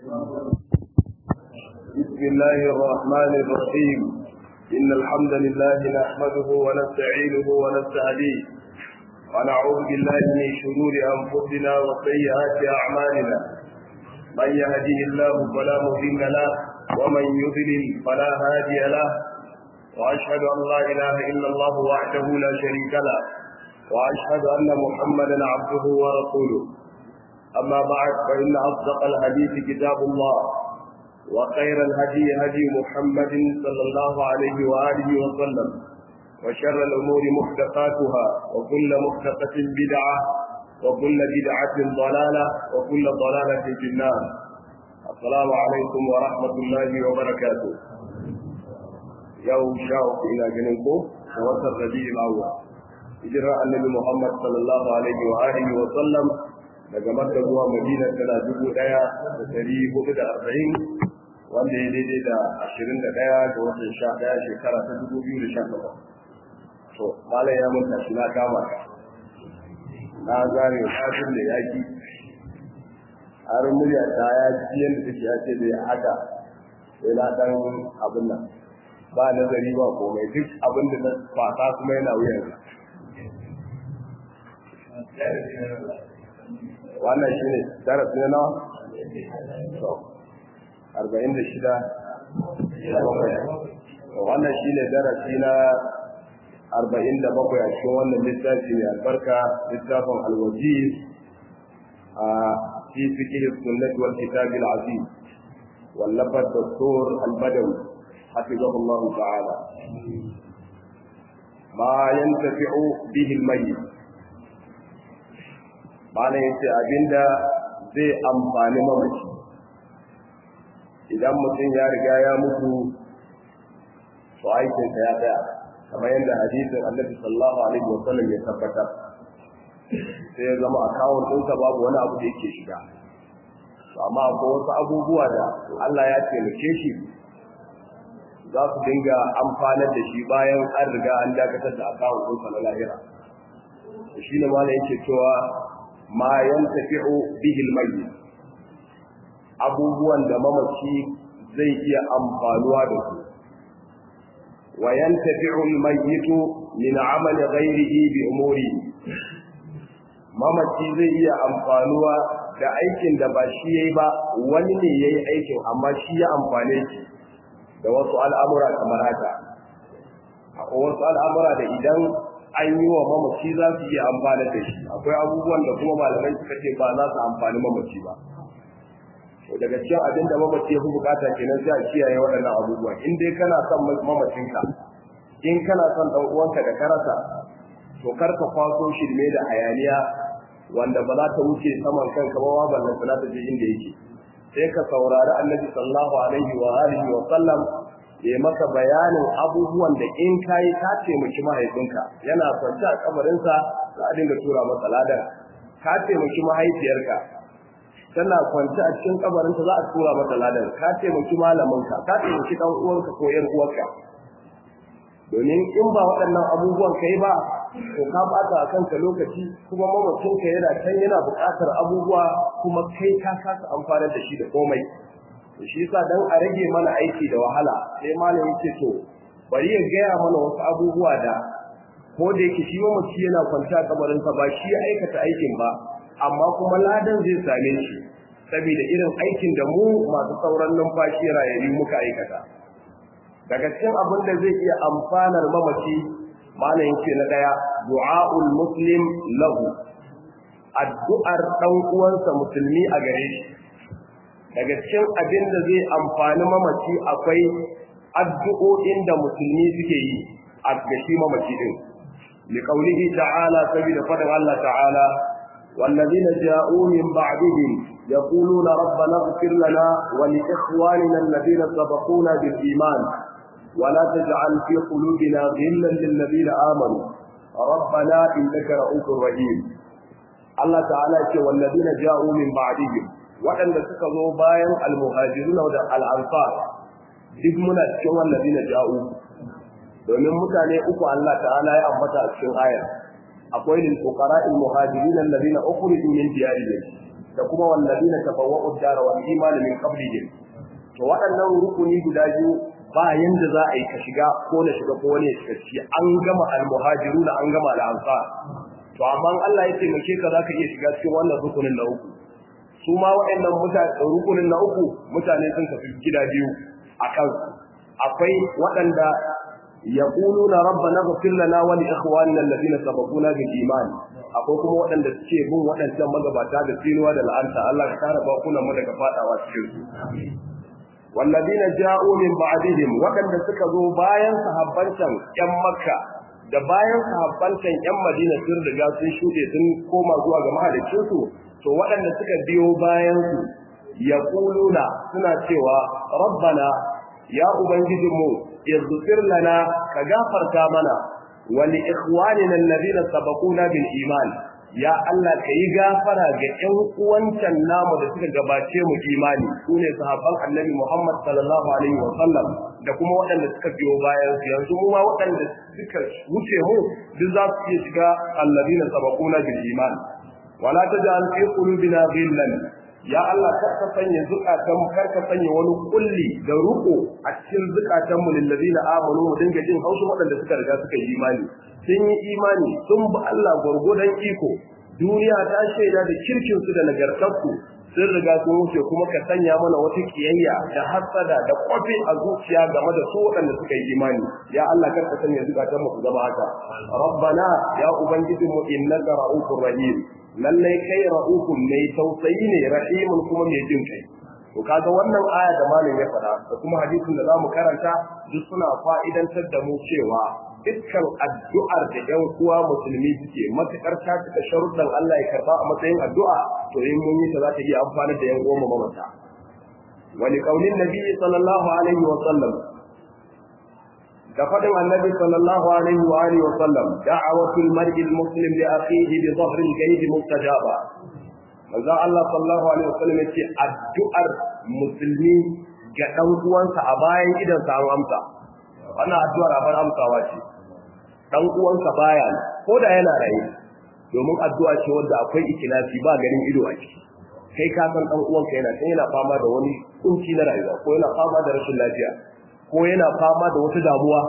بسم الله الرحمن الرحيم إن الحمد لله نحمده ونستعينه ونستهديه ونعوذ بالله من شرور أنفسنا وسيئات أعمالنا من يهده الله فلا مضل له ومن يضلل فلا هادي له وأشهد أن لا إله إلا الله وحده لا شريك له وأشهد أن محمدا عبده ورسوله أما بعد فإن أصدق الحديث كتاب الله وخير الهدي هدي محمد صلى الله عليه وآله وسلم وشر الأمور محدثاتها وكل محدثة بدعة وكل بدعة ضلالة وكل ضلالة في النار السلام عليكم ورحمة الله وبركاته يوم شاء إلى جنوبه ووسط الربيع الأول هجرة النبي محمد صلى الله عليه وآله وسلم daga Makka zuwa Madina tana dubu ɗaya da ɗari hudu da arba'in wanda ya daidai da ashirin da ɗaya ga watan sha ɗaya shekara ta dubu biyu da sha takwas. To, Malam ya mun tashi na kama na zare kafin da yaƙi har murya ta ya ji yadda take ya ce da haka sai na ɗan abin nan ba nazari ba komai duk abin da na fata kuma yana wuyan wannan shi ne darasi na nawa? arba'in da shida wannan shi ne darasi na arba'in da bakwai a cikin wannan littafi mai albarka littafin alwaji a fi fiqh sunnah wal kitab al aziz wallafar doktor al-badawi hafizahullah ta'ala ma yantafi'u bihi al-mayyit malam yace abinda zai amfani mamaci idan mutum ya riga ya mutu to aikinsa ya tsaya kamar yadda hadisin annabi sallallahu alaihi wasallam ya tabbatar sai ya zama akawun ɗinsa babu wani abu da yake shiga amma akwai wasu abubuwa da Allah ya taimake shi za su dinga amfanar da shi bayan an riga an dakatar da akawun ɗinsa na lahira shi ne malam yake cewa ma yantafi'u bihi al-mayyit abubuwan da mamaci zai iya amfanuwa da su wa yantafi'u al-mayyit min 'amali ghayrihi bi umuri mamaci zai iya amfanuwa da aikin da ba shi yayi ba wani ne yayi aikin amma shi ya amfane shi da wasu al'amura kamar haka akwai wasu al'amura da idan an yi wa mamaci za su iya amfani da shi akwai abubuwan da kuma malamai suka ce ba za su amfani mamaci ba to daga cikin abin da mamaci ya fi bukata kenan sai a kiyaye waɗannan abubuwan in dai kana son mamacinka in kana son ɗan uwanka da karasa to kar ka kwaso shirme da hayaniya wanda ba za ta wuce saman kanka ba ballan sana ta je inda yake sai ka saurari annabi sallallahu alaihi wa alihi wa sallam ya maka bayanin abubuwan da in kayi ka taimaki mahaifinka yana kwance a kabarinsa za a dinga tura masa ladan ka taimaki mahaifiyarka tana kwance a cikin kabarinta za a tura masa ladan ka taimaki malaminka ka taimaki dan uwanka ko yar uwarka domin in ba waɗannan abubuwan kai ba to ka bata a kanka lokaci kuma mamacinka yana can yana buƙatar abubuwa kuma kai ka kasa amfanar da shi da komai shi yasa dan a rage mana aiki da wahala sai malam yake to bari ya gaya mana wasu abubuwa da ko da yake shi mamaci yana kwanta a kabarin sa ba shi ya aikata aikin ba amma kuma ladan zai same shi saboda irin aikin da mu masu sauran numfashi rayayyu muka aikata daga cikin abin da zai iya amfanar mamaci malam yake na daya du'aul muslim lahu addu'ar dan uwansa musulmi a gare shi daga cikin abin da zai amfani mamaci akwai addu'o'in da musulmi suke yi a gashi mamaci din li qaulihi ta'ala sabida fadan Allah ta'ala والذين جاءوا من بعدهم يقولون ربنا اغفر لنا ولإخواننا الذين سبقونا بالإيمان ولا تجعل في قلوبنا غلا للذين آمنوا ربنا إنك رؤوف رحيم الله تعالى والذين جاءوا من بعدهم waɗanda suka zo bayan almuhajiruna da al'ansar duk muna cikin wallazi na ja'u domin mutane uku Allah ta'ala ya ambata a cikin ayar akwai lil fuqara al muhajirin alladhina ukhriju min diyarihim da kuma wallazina tabawwa'u ad-dara wal iman min qablihim to waɗannan rukuni guda biyu ba yanda za a yi ka shiga ko na shiga ko wani ya shiga ciki an gama al-muhajiru an gama al-ansar to amma Allah ya taimake ka zaka iya shiga cikin wannan rukunin na uku su ma waɗannan mutane rukunin na uku mutane sun tafi gida biyu a kansu akwai waɗanda yaquluna rabbana ighfir lana wa li ikhwanina alladhina sabaquna bil iman akwai kuma waɗanda suke bin waɗancan magabata da tsinuwa da la'anta Allah ka kare bakunan mu daga fadawa cikin su والذين جاءوا من بعدهم وكان suka zo bayan sahabbancan ƴan Makka da bayan sahabbancan ƴan Madina sun riga sun shuɗe sun koma zuwa ga mahaliccin su to waɗanda suka biyo bayan su yaquluna suna cewa rabbana ya ubangijinmu ighfir lana ka gafarta mana wa li ikhwanina alladhina sabaquna bil iman ya Allah ka yi gafara ga ƴan uwancan namu da suka gabace mu imani su ne sahabban annabi Muhammad sallallahu alaihi wa sallam da kuma waɗanda suka biyo bayan su yanzu mu ma waɗanda suka wuce mu duk za su iya shiga alladina sabaquna bil iman wala taj'al fi qulubina ghillan ya Allah kar ka sanya zukatan kar ka sanya wani kulli da ruko a cikin zukatan mu lil ladina amanu mu dinga jin haushin waɗanda suka riga suka yi imani sun yi imani sun bi Allah gwargwadon iko duniya ta shaida da kirkinsu da nagartarsu sun riga sun wuce kuma ka sanya mana wata kiyayya da hasada da kwafi a zuciya game da su waɗanda suka yi imani ya Allah kar ka sanya zukatan mu zama haka rabbana ya ubangiji mu innaka ra'ufur rahim lallai kai ra'ufun mai tausayi ne rahimun kuma mai jin kai to kaga wannan aya da malam ya faɗa da kuma hadisin da zamu karanta duk suna fa'idantar da mu cewa dukkan addu'ar da ‘yan uwa musulmi suke matuƙar ta cika sharuɗan Allah ya karɓa a matsayin addu'a to in mun yi ta za ta iya amfani da ‘yan uwa mamata. Wani ƙaunin Nabi sallallahu alaihi wa sallam da faɗin annabi sallallahu alaihi wa alihi wa sallam da'awatul mar'i muslim li akhihi bi dhahri al-ghaib mustajaba. Manzo Allah sallallahu alaihi wa sallam yace addu'ar musulmi ga ɗan uwansa a bayan idan sa an amsa. wannan addu'ar abar amsawa ce dan uwanka baya ko da yana raye domin addu'a ce wanda akwai ikilasi ba ganin ido a ciki kai ka san dan uwanka yana sai yana fama da wani kunci na rayuwa ko yana fama da rashin lafiya ko yana fama da wata damuwa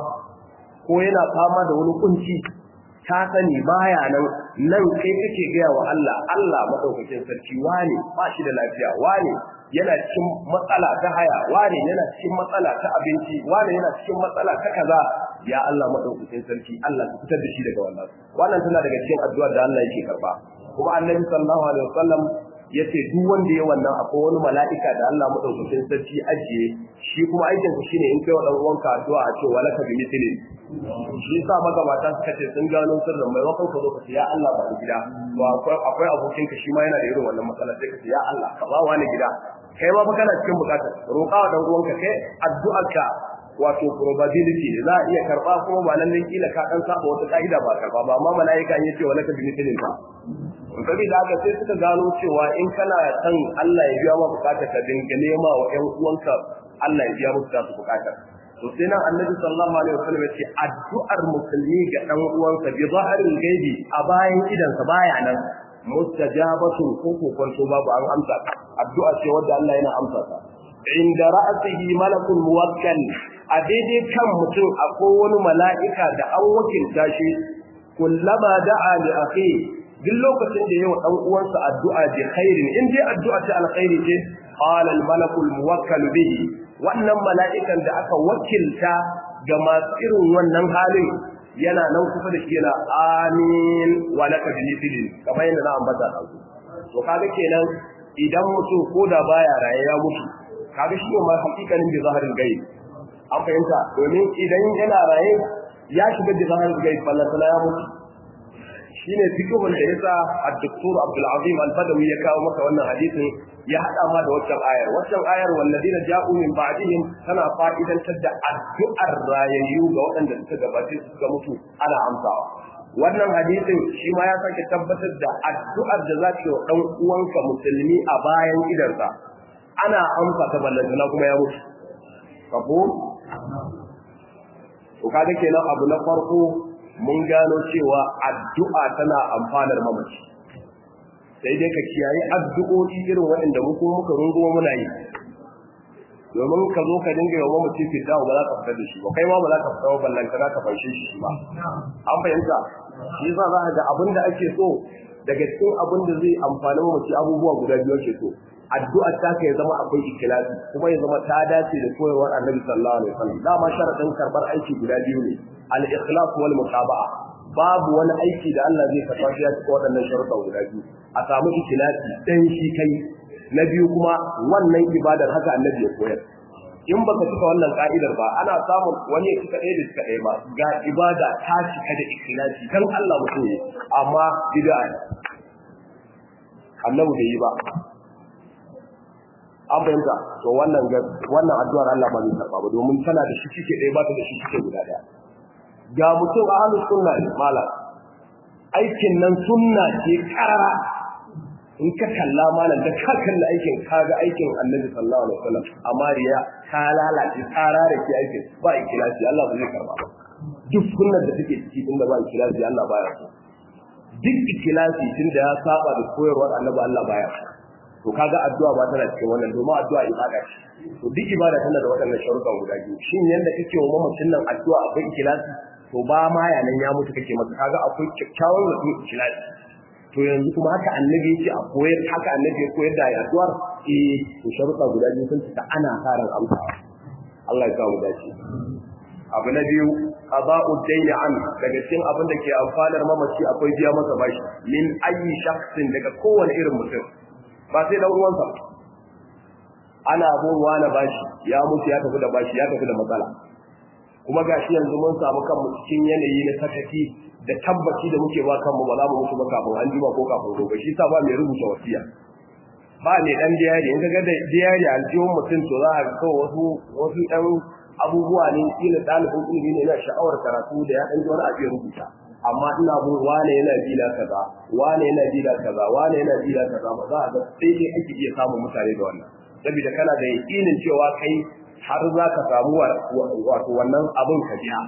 ko yana fama da wani kunci ta sani baya nan nan kai kake gaya wa Allah Allah madaukakin sarki wane ba shi da lafiya wane yana cikin matsala ta haya wane yana cikin matsala ta abinci wane yana cikin matsala ta kaza ya Allah madaukakin sarki Allah ka fitar da shi daga wannan wannan tana daga cikin addu'a da Allah yake karba kuma annabi sallallahu alaihi wasallam yace duk wanda ya wannan akwai wani mala'ika da Allah madaukakin sarki ajiye shi kuma aikin sa shine in kai wa dan uwanka addu'a a ce walaka bi mithlin shi yasa magabata suka ce sun gano sirrin mai wakon ka zo ka ce ya Allah ba gida to akwai akwai abokin ka shi ma yana da irin wannan matsala sai ka ce ya Allah ka ba wani gida kai ma fa kana cikin bukatar roƙa wa dan uwanka kai addu'arka wato probability ne za a iya karba kuma ba lallai kila ka dan saba wata ka'ida ba karba ba amma mala'ika in yace walaka bi mithlin ba Sabi da haka sai suka gano cewa in kana son Allah ya biya ma bukatar ka dinga nema wa ƴan uwanka Allah ya biya musu tasu bukatar. To sai nan Annabi sallallahu alaihi wasallam ya ce addu'ar musulmi ga dan uwansa bi zaharil gaibi a bayan idan sa baya nan mustajabatu ko ko kwanto babu an amsa addu'a ce wanda Allah yana amsa ta. Inda ra'asihi malakul muwakkal a daidai kan mutum akwai wani mala'ika da an wakilta shi kullama da'a li akhi duk lokacin da yawa dan uwansa addu'a bi khairin in dai addu'a ta alkhairi ce qala al malakul muwakkal bihi wannan mala'ikan da aka wakilta ga masu irin wannan halin yana nan kusa da shi yana amin wa laka bi mithlin kamar yadda na ambata da to kaga kenan idan mutum ko da baya raye ya mutu kaga shi ma hakikanin bi zaharin gai an fahimta domin idan yana raye ya shiga bi zaharin gai fallatana ya mutu shine fiqhun da yasa ad-doktor Abdul Azim Al-Badawi ya kawo maka wannan hadisin ya hada ma da waccan ayar waccan ayar walladina ja'u min ba'dihim tana fa'idantar da addu'ar rayayyu ga waɗanda suka gabace su suka mutu ana amsawa wannan hadisin shi ma ya sake tabbatar da addu'ar da zaka yi wa dan uwanka musulmi a bayan idansa ana amsa ta ballantana kuma ya mutu kafo to kaga kenan abu na farko mun gano cewa addu'a tana amfanar mamaci sai dai ka kiyaye addu'o'i irin waɗanda mu kuma muka rungumo muna yi domin ka zo ka dinga yawan mutum fita ba za ka fitar da shi ba kai ma ba za ka fita ba ballanta za ka fashe shi ba an fahimta shi yasa za ka ga abin da ake so daga cikin abin da zai amfani mace abubuwa guda biyu ake so addu'ar ta ka ya zama akwai ikhlasi kuma ya zama ta dace da koyarwar annabi sallallahu alaihi wasallam dama sharadin karbar aiki guda biyu ne al-ikhlas wal mutaba'a babu wani aiki da Allah zai karba shi ya cika waɗannan sharuɗa guda biyu a samu ikhlasi dan shi kai na biyu kuma wannan ibadar haka annabi ya koyar in baka cika wannan ka'idar ba ana samun wani ya cika ɗaya da cika ɗaya ba ga ibada ta cika da ikhlasi dan Allah mutum ne amma bid'a annabi bai yi ba an fahimta to wannan wannan addu'ar Allah ba zai karba ba domin tana da shi cike ɗaya ba ta da shi cike guda ɗaya ga mutum ahlus sunna ne malam aikin nan sunna ce karara in ka kalla malam da ka kalla aikin ka ga aikin annabi sallallahu alaihi wasallam amma riya ta lalace tsara da ke aikin ba ikhlasi Allah ba zai karba ba duk sunnar da take ciki inda ba ikhlasi Allah baya so duk ikhlasi tunda ya saba da koyarwar annabi Allah baya so to kaga addu'a ba tana cikin wannan domin addu'a ibada ce to duk ibada tana da waɗannan sharuɗan guda biyu shin yanda kake wa mamacin nan addu'a akwai ikhlasi to ba ma yanan ya mutu kake masa kaga akwai kyakkyawan mutum ikhlasi to yanzu kuma haka annabi yake a koyar haka annabi ya koyar da addu'ar eh to sharuɗa guda biyu sun fita ana karan amsawa Allah ya samu dace abu na biyu qada'u dayni an daga cikin abin da ke amfanar mamaci akwai biya masa bashi min ayi shakhsin daga kowane irin mutum ba sai dan uwansa ana abubuwa na bashi ya mutu ya tafi da bashi ya tafi da matsala kuma gashi yanzu mun samu kanmu cikin yanayi na sakaki da tabbaci da muke ba kanmu ba za mu mutu ba kafin an jima ko kafin gobe shi sa ba mai rubuta wasiya ba mai dan diyari in kaga da diyari aljihun mutum to za a ga kawai wasu wasu ɗan abubuwa ne kila ɗalibin ilimi ne yana sha'awar karatu da ya ɗan ji wani abu ya rubuta amma ina bin wane yana bila kaza wane yana bila kaza wane yana bila kaza ba za a ga sai dai ake iya samun mutane da wannan saboda kana da yakinin cewa kai har za ka samu wato wannan abin ka biya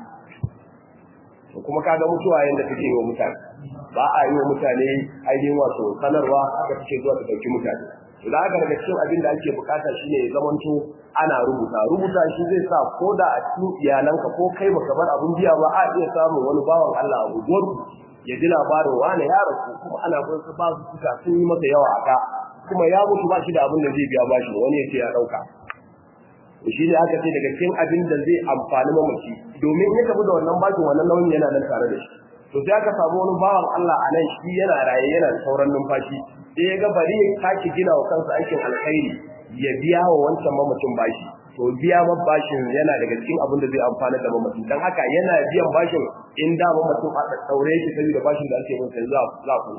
to kuma kaga mutuwa yanda take yi wa mutane ba a yi wa mutane ainihin wato sanarwa haka take zuwa ta dauki mutane to da haka daga cikin abin da ake bukata shine ya zamanto ana rubuta rubuta shi zai sa ko da a cikin iyalanka ko kai baka bar abun biya ba a iya samun wani bawan Allah a guguwar ya ji labarin wani ya rasu kuma ana kun su ba su suka sun yi masa yawa aka kuma ya mutu ba shi da abin da zai biya bashi wani ya ce ya dauka shi ne aka ce daga cikin abin da zai amfani mamaci domin in ya tafi da wannan bashin wannan nauyin yana nan tare da shi to sai aka samu wani bawan Allah a nan shi yana raye yana da sauran numfashi sai ya ga bari ya sake gina wa kansa aikin alkhairi ya biya wa wancan mamacin bashi to biya ma bashin yana daga cikin abin da zai amfana da mamacin dan haka yana biyan bashin in da mamacin a daure shi saboda bashin da ake masa za za ku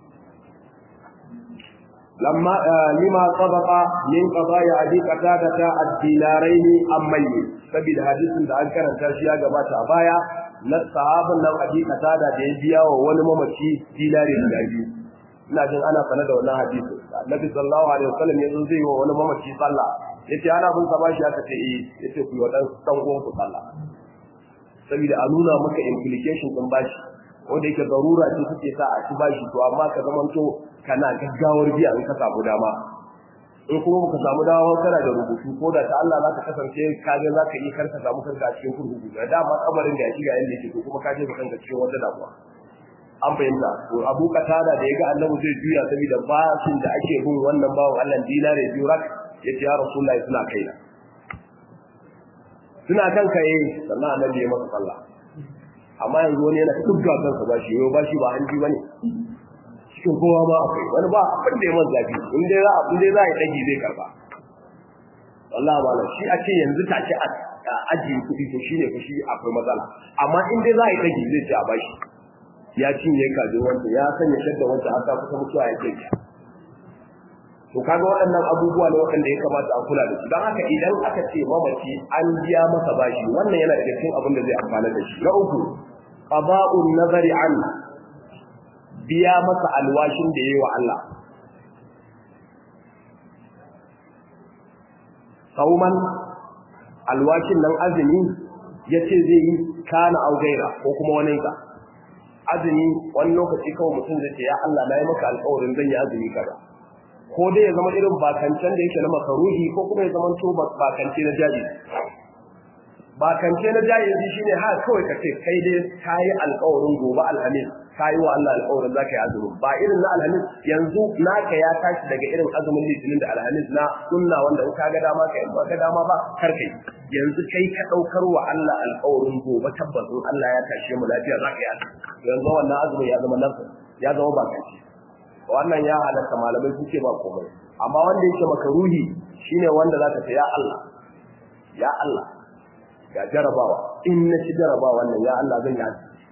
لما لما سبق من قضايا ابي قتاده الدينارين ام ميت saboda hadisin da an karanta shi ya gabata a baya na sahabin nan abi qatada da ya biya wa wani mamaci dinari da biyu ina jin ana sanar da wannan hadisi annabi sallallahu alaihi wasallam ya zo zai wa wani mamaci sallah yace ana bin sa bashi aka ce eh yace ku yi wa dan dan uwan ku sallah saboda a nuna maka implication din bashi wanda yake zarura ce suke sa a ci bashi to amma ka zamanto kana gaggawar biya in ka samu dama in kuma baka samu dama kana da rubutu ko da ta Allah za ka kasance ka ga za ka yi karka samu kanka a cikin kurkuku da dama kabarin da ya shiga yanda yake to kuma ka je ka kanka cikin wata damuwa an fahimta to Abu Qatada da ya ga Annabi zai juya saboda bashin da ake bin wannan bawan Allah dinare biyu rak yace ya Rasulullahi suna kaina suna kan kai sannan Annabi ya masa sallah amma yanzu wani yana dukkan kansa bashi yau bashi ba hanji bane cikin kowa ma akwai wani ba abin da ya man zafi in dai za in dai za ya dage zai karba wallahi malam shi a ce yanzu take a ajiye kuɗi to shine fa shi akwai matsala amma in dai za ya dage zai ce a bashi ya cinye kajin wanda ya sanya shadda wanda har ta kusa mutuwa ya ce to kaga waɗannan abubuwa ne waɗanda ya kamata a kula da su don haka idan aka ce mamaci an biya masa bashi wannan yana daga cikin abin da zai amfana da shi na uku qada'un nazari an biya masa alwashin da yayi wa Allah sauman alwashin nan azumi yace zai yi kana au gaira ko kuma wani ka azumi wani lokaci kawai mutum zai ce ya Allah na yi maka alƙawarin zan yi azumi kaza ko dai ya zama irin bakancen da yake na makaruhi ko kuma ya zama to bakance na jaji bakance na jaji shine ha kawai ka ce kai dai ka yi alƙawarin gobe alhamis ka yi wa Allah alƙawarin za ka yi azumi ba irin na alhamis yanzu naka ya tashi daga irin azumin litinin da alhamis na sunna wanda in ka ga dama ka in ba ka dama ba kar kai yanzu kai ka ɗaukar wa Allah alƙawarin gobe tabbas in Allah ya tashe mu lafiya za ka yi azumi yanzu wannan azumin ya zama nafsa ya zama bakance wannan ya halatta malamai suke ba komai amma wanda yake makaruhi shine wanda zaka ce ya Allah ya Allah ga jarabawa in na ci jarabawa wannan ya Allah zan yi azumi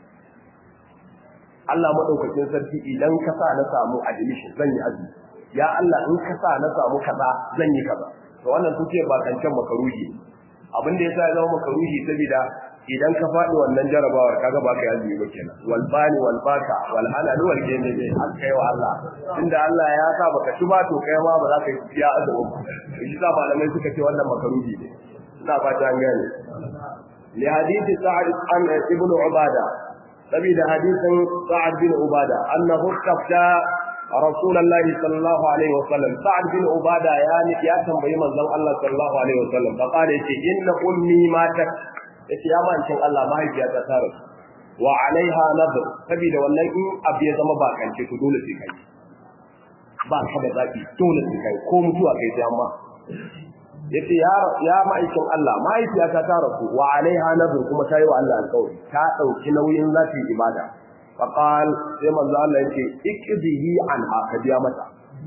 Allah madaukakin sarki idan ka sa na samu admission zan yi azumi ya Allah in ka sa na samu kaza zan yi kaza to wannan suke ba kancan makaruhi abin da yasa ya zama makaruhi saboda idan ka faɗi wannan jarabawar kaga ba ka yi azumi ba kenan wal bani wal baka wal halal wal jami ne an kai wa Allah inda Allah ya sa baka ci ba to kai ma ba za ka yi ya azumi ba shi sa malamai suka ce wannan makaruhi ne ina fata an gane li hadithi sa'ad an ibnu ubada saboda hadisin sa'ad bin ubada annahu tafta رسول الله صلى الله عليه وسلم سعد بن عبادة يعني يا تنبي من الله صلى الله عليه وسلم فقال إن أمي ماتت yace ya ma'aikin Allah mahaifiyata ta rasu wa alaiha nadr saboda wannan in abu ya zama ba kance to dole sai kai ba ka da zaki dole sai kai ko mutuwa kai sai amma yace ya ya ma'aikin Allah mahaifiyata ta rasu wa alaiha nadr kuma ta yi wa Allah alƙawari ta dauki nauyin zati ibada faqal sai manzo Allah yace ikdihi anha ka biya mata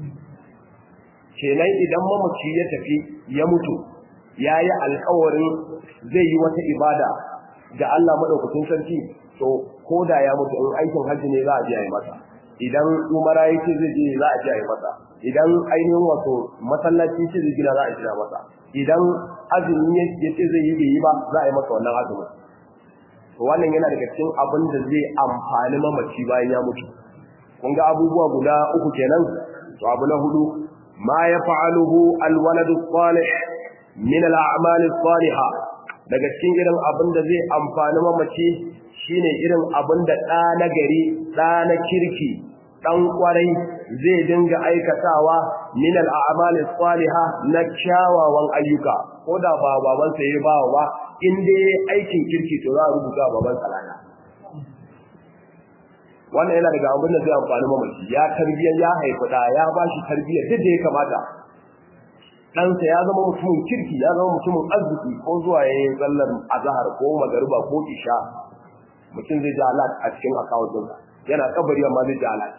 kenan idan mamaci ya tafi ya mutu ya yi alkawarin zai yi wata ibada ga Allah maɗaukacin sarki to ko da ya mutu in aikin hajji ne za a je a yi masa idan umara ya ce zai je za a je a yi masa idan ainihin wato masallaci ce zai gina za a gina masa idan azumi ya ce zai yi bai yi ba za a yi masa wannan azumin to wannan yana daga cikin abin da zai amfani mamaci bayan ya mutu kun ga abubuwa guda uku kenan to abu na hudu ma ya fa'aluhu alwaladu salih min al'amali salihah daga cikin irin abin da zai amfani mamaci shine irin abin da ɗa na gari ɗa na kirki ɗan ƙwarai zai dinga aikatawa min al'amali salihah na kyawawan ayyuka ko da ba babansa ya ba ba in dai aikin kirki to za a rubuta baban salana wannan yana daga abin da zai amfani mamaci ya tarbiyyar ya haifi ɗa ya ba shi tarbiyyar duk da ya kamata ɗansa ya zama mutumin kirki ya zama mutumin arziki ko zuwa ya yi tsallar azahar ko magariba ko isha mutum zai ji alat a cikin akawun yana kabari amma zai ji alat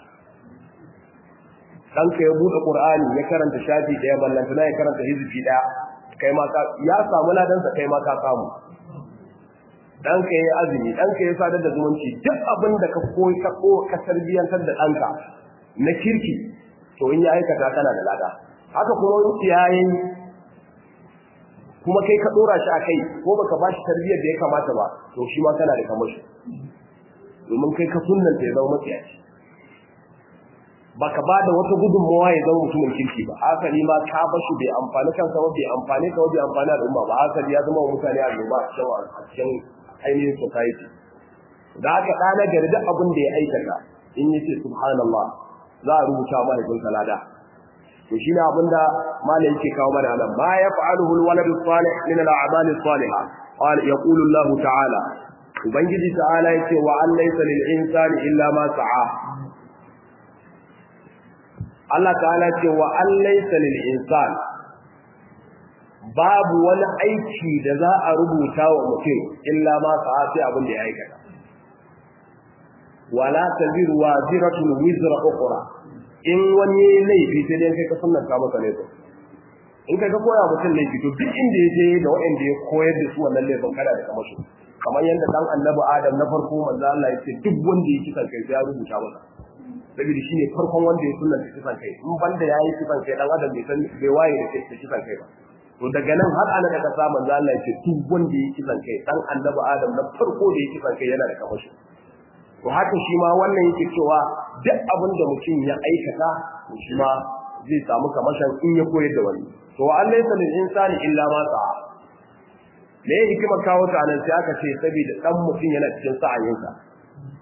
ɗanka ya buɗe ƙur'ani ya karanta shafi ɗaya ballantana ya karanta hizifi ɗaya kai ma ya samu ladansa kai ma ka samu ɗanka ya yi azumi ɗanka ya sadar da zumunci duk abin da ka koyi ka ka tarbiyyantar da ɗanka na kirki to in ya aikata kana da lada haka kuma wani yayin kuma kai ka dora shi a kai ko baka ba shi tarbiyyar da ya kamata ba to shi ma kana da kamashi domin kai ka sunnanta ya zama matsiyaci baka ba da wata gudunmawa ya zama mutumin kirki ba haka ni ma ka bashi bai amfani kansa ba bai amfani ka bai amfani al'umma ba haka ya zama mutane a gaba a cikin ainihin society da haka ɗana gari duk abin da ya aikata in yace subhanallah za a rubuta mahaifinsa lada to shi ne abinda malai yake kawo mana nan ma ya fa'aluhu alwaladu salih min al'amal as-salihah qala yaqulu Allah ta'ala ubangiji ta'ala yake wa an laysa lil insani illa ma sa'a Allah ta'ala ce wa an laysa lil insani babu wani aiki da za a rubuta wa mutum illa ma sa'a sai abin da ya aikata wala taziru waziratun wizra ukhra in wani laifi sai dai kai ka sunnanta masa laifin in kai ka koya mutum laifi to duk inda ya je da waɗanda ya koyar da su wannan laifin kada da kamar su kamar yadda dan annabi adam na farko manzo Allah ya ce duk wanda ya kisan kai sai ya rubuta masa saboda shine farkon wanda ya sunnanta kisan kai in banda yayi kisan kai dan adam bai san bai waye da kisan kai ba to daga nan har ana daga sa manzo Allah ya ce duk wanda ya kisan kai dan annabi adam na farko da ya kisan kai yana da kamar shi to haka shi ma wannan yake cewa duk abin da mutum ya aikata to shi ma zai samu kamashin in ya koyar da wani to wa Allah yasa lil insani illa ma sa'a me ya hikima kawo ta nan sai aka ce saboda dan mutum yana cikin sa'ayinsa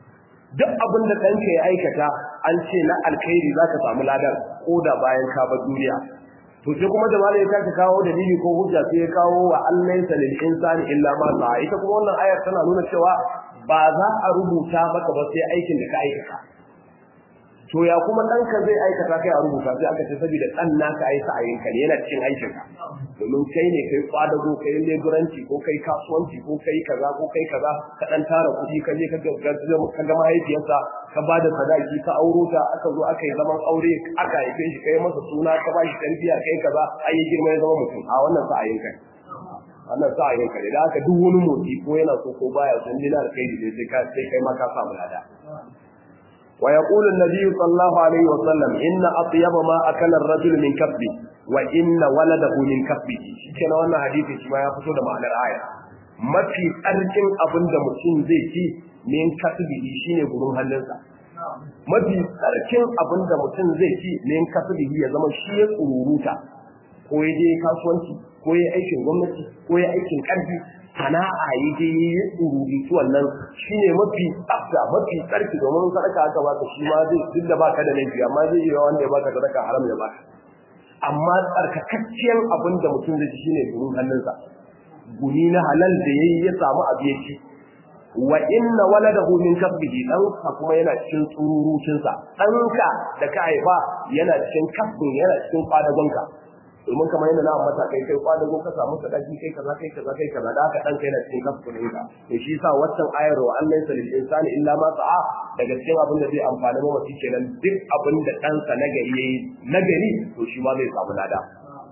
duk abin da ɗanka ya aikata an ce na alkhairi za ka samu ladan ko da bayan ka bar duniya to sai kuma da malai ta ka kawo dalili ko hujja sai ya kawo wa allaysa lil insani illa ma sa'a ita kuma wannan ayar tana nuna cewa ba za a rubuta maka ba sai aikin da ka aikata to ya kuma ɗanka zai aikata kai a rubuta sai aka ce saboda ɗan naka ai sa'ayin ka ne yana cikin aikin ka domin kai ne kai kwadago kai leburanci ko kai kasuwanci ko kai kaza ko kai kaza ka ɗan tara kuɗi ka je ka ga mahaifiyarsa ka ba da sadaki ka auro ta aka zo aka yi zaman aure aka haife shi kai masa suna ka ba shi tarbiyya kai kaza ai ya girma ya zama mutum a wannan sa'ayin ka wannan sa'ayin ka ne da haka duk wani motsi ko yana so ko baya son dina da kai ne sai kai ma ka samu lada ويقول النبي صلى الله عليه وسلم إن أطيب ما أكل الرجل من كسبه وإن ولده من كسبه كنا وانا حديثي شما يفسد معنى الآية ما في أرجن أبن دا مسلم زي في من كسبه شيني قرون هلنسا ما في أرجن أبن دا مسلم زي في من كسبه يزمن شيء قروروتا ko ya je kasuwanci ko ya aikin gwamnati ko ya aikin karfi sana'a ya je ya tsururi su wannan shi ne mafi tsafta mafi tsarki domin sadaka aka baka shi ma zai duk da baka da laifi amma zai yi wanda ya baka sadaka haram ya baka amma tsarkakacciyar abin da mutum zai ci shine gurin hannunsa guni na halal da yayi ya samu abu ya ci wa inna waladahu min kasbihi dan kuma yana cikin tsururucinsa ɗanka da ka haifa yana cikin kasbin yana cikin kwadagonka domin kamar yadda na ambata kai kai kwadago ka samu sadaki kai kaza kai kaza kai kaza da haka dan kai na cikin kasbin ka to shi yasa waccan ayar wa Allah ya lil insani illa ma sa'a daga cikin abin da zai amfani mamaci kenan duk abin da ɗansa nagari yayi nagari to shi ma zai samu lada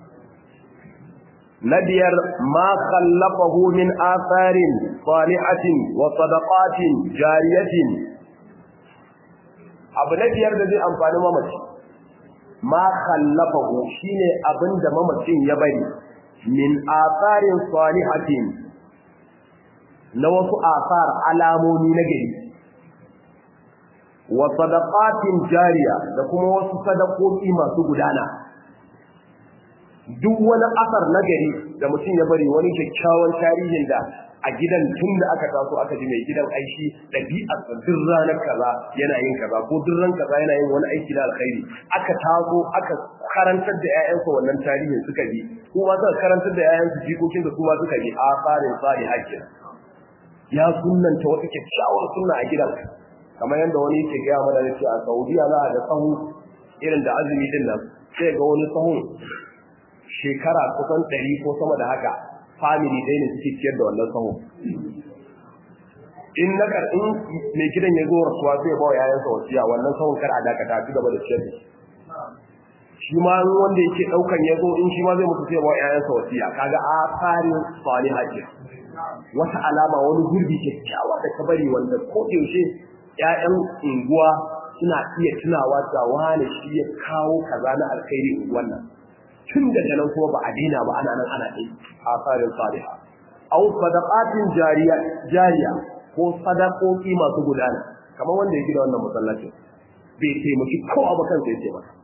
na biyar ma khallafahu min atharin salihatin wa sadaqatin jariyatin abu na biyar da zai amfani mamaci ma khallafahu shine abinda mamacin ya bari min atharin salihatin na wasu athar alamomi na gari wa sadaqatin jariya da kuma wasu sadakoki masu gudana duk wani asar na gari da mutum ya bari wani kyakkyawan tarihin da a gidan tun da aka taso aka ji mai gidan aishi ɗabi'ar sa duk ranar kaza yana yin kaza ko duk ran kaza yana yin wani aiki na alkhairi aka taso aka karantar da ƴaƴansa wannan tarihin suka bi kuma suka karantar da ƴaƴansu jikokin da kuma suka bi a tsarin tsari hakkin ya sunnanta wata kyakkyawar sunna a gidan kamar yadda wani yake gaya mana da a Saudiya za a ga sahu irin da azumi din nan sai ga wani sahun shekara kusan ɗari ko sama da haka family ɗaya ne suke ciyar da wannan sahun in na in mai gidan ya zo rasuwa zai ba wa yayansa wasiya wannan sahun kar a dakata ci gaba da ciyar da shi shi ma wanda yake ɗaukan ya zo in shi ma zai mutu sai ba wa yayansa wasiya kaga a tsarin salihah ke wata alama wani gurbi kyakkyawa da ka bari wanda ko yaushe ƴaƴan unguwa suna iya tunawa da wani shi ya kawo kaza na alkhairi wannan tun daga nan kuma ba a daina ba ana nan ana ɗai a tsarin saliha aw sadaqatin jariya jariya ko sadakoki masu gudana kamar wanda ya gida wannan masallacin bai taimaki ko abu kan sai ce maka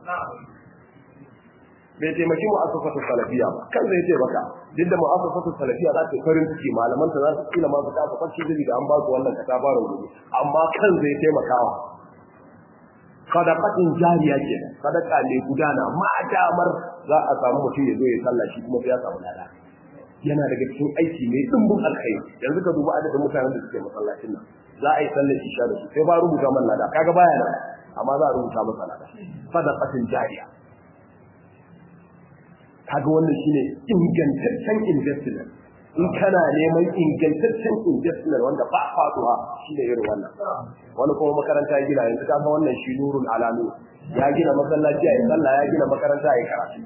bai taimaki mu'assasatu salafiya ba kan zai ce maka duk da mu'assasatu salafiya za ta farin ciki malaman ta za su kila ma su ta fa kwanci da an ba su wannan katabarin gobe amma kan zai taimakawa sadaqatin jariya ke sadaka ne gudana ma damar za a samu mutum ya zo ya sallah shi kuma sai ya samu lada yana daga cikin aiki mai dimbin alkhairi yanzu ka duba adadin mutanen da suke masallacin nan za a yi sallar isha da su sai ba rubuta man lada kaga baya nan amma za a rubuta masa lada sadaqatin jariya kaga wannan shine ingantaccen investment in kana neman ingantaccen investment wanda ba faduwa shine irin wannan wani kuma makaranta ya gina yanzu ka san wannan shi nurul alamu ya gina masallaci ya sallah ya gina makaranta ya karatu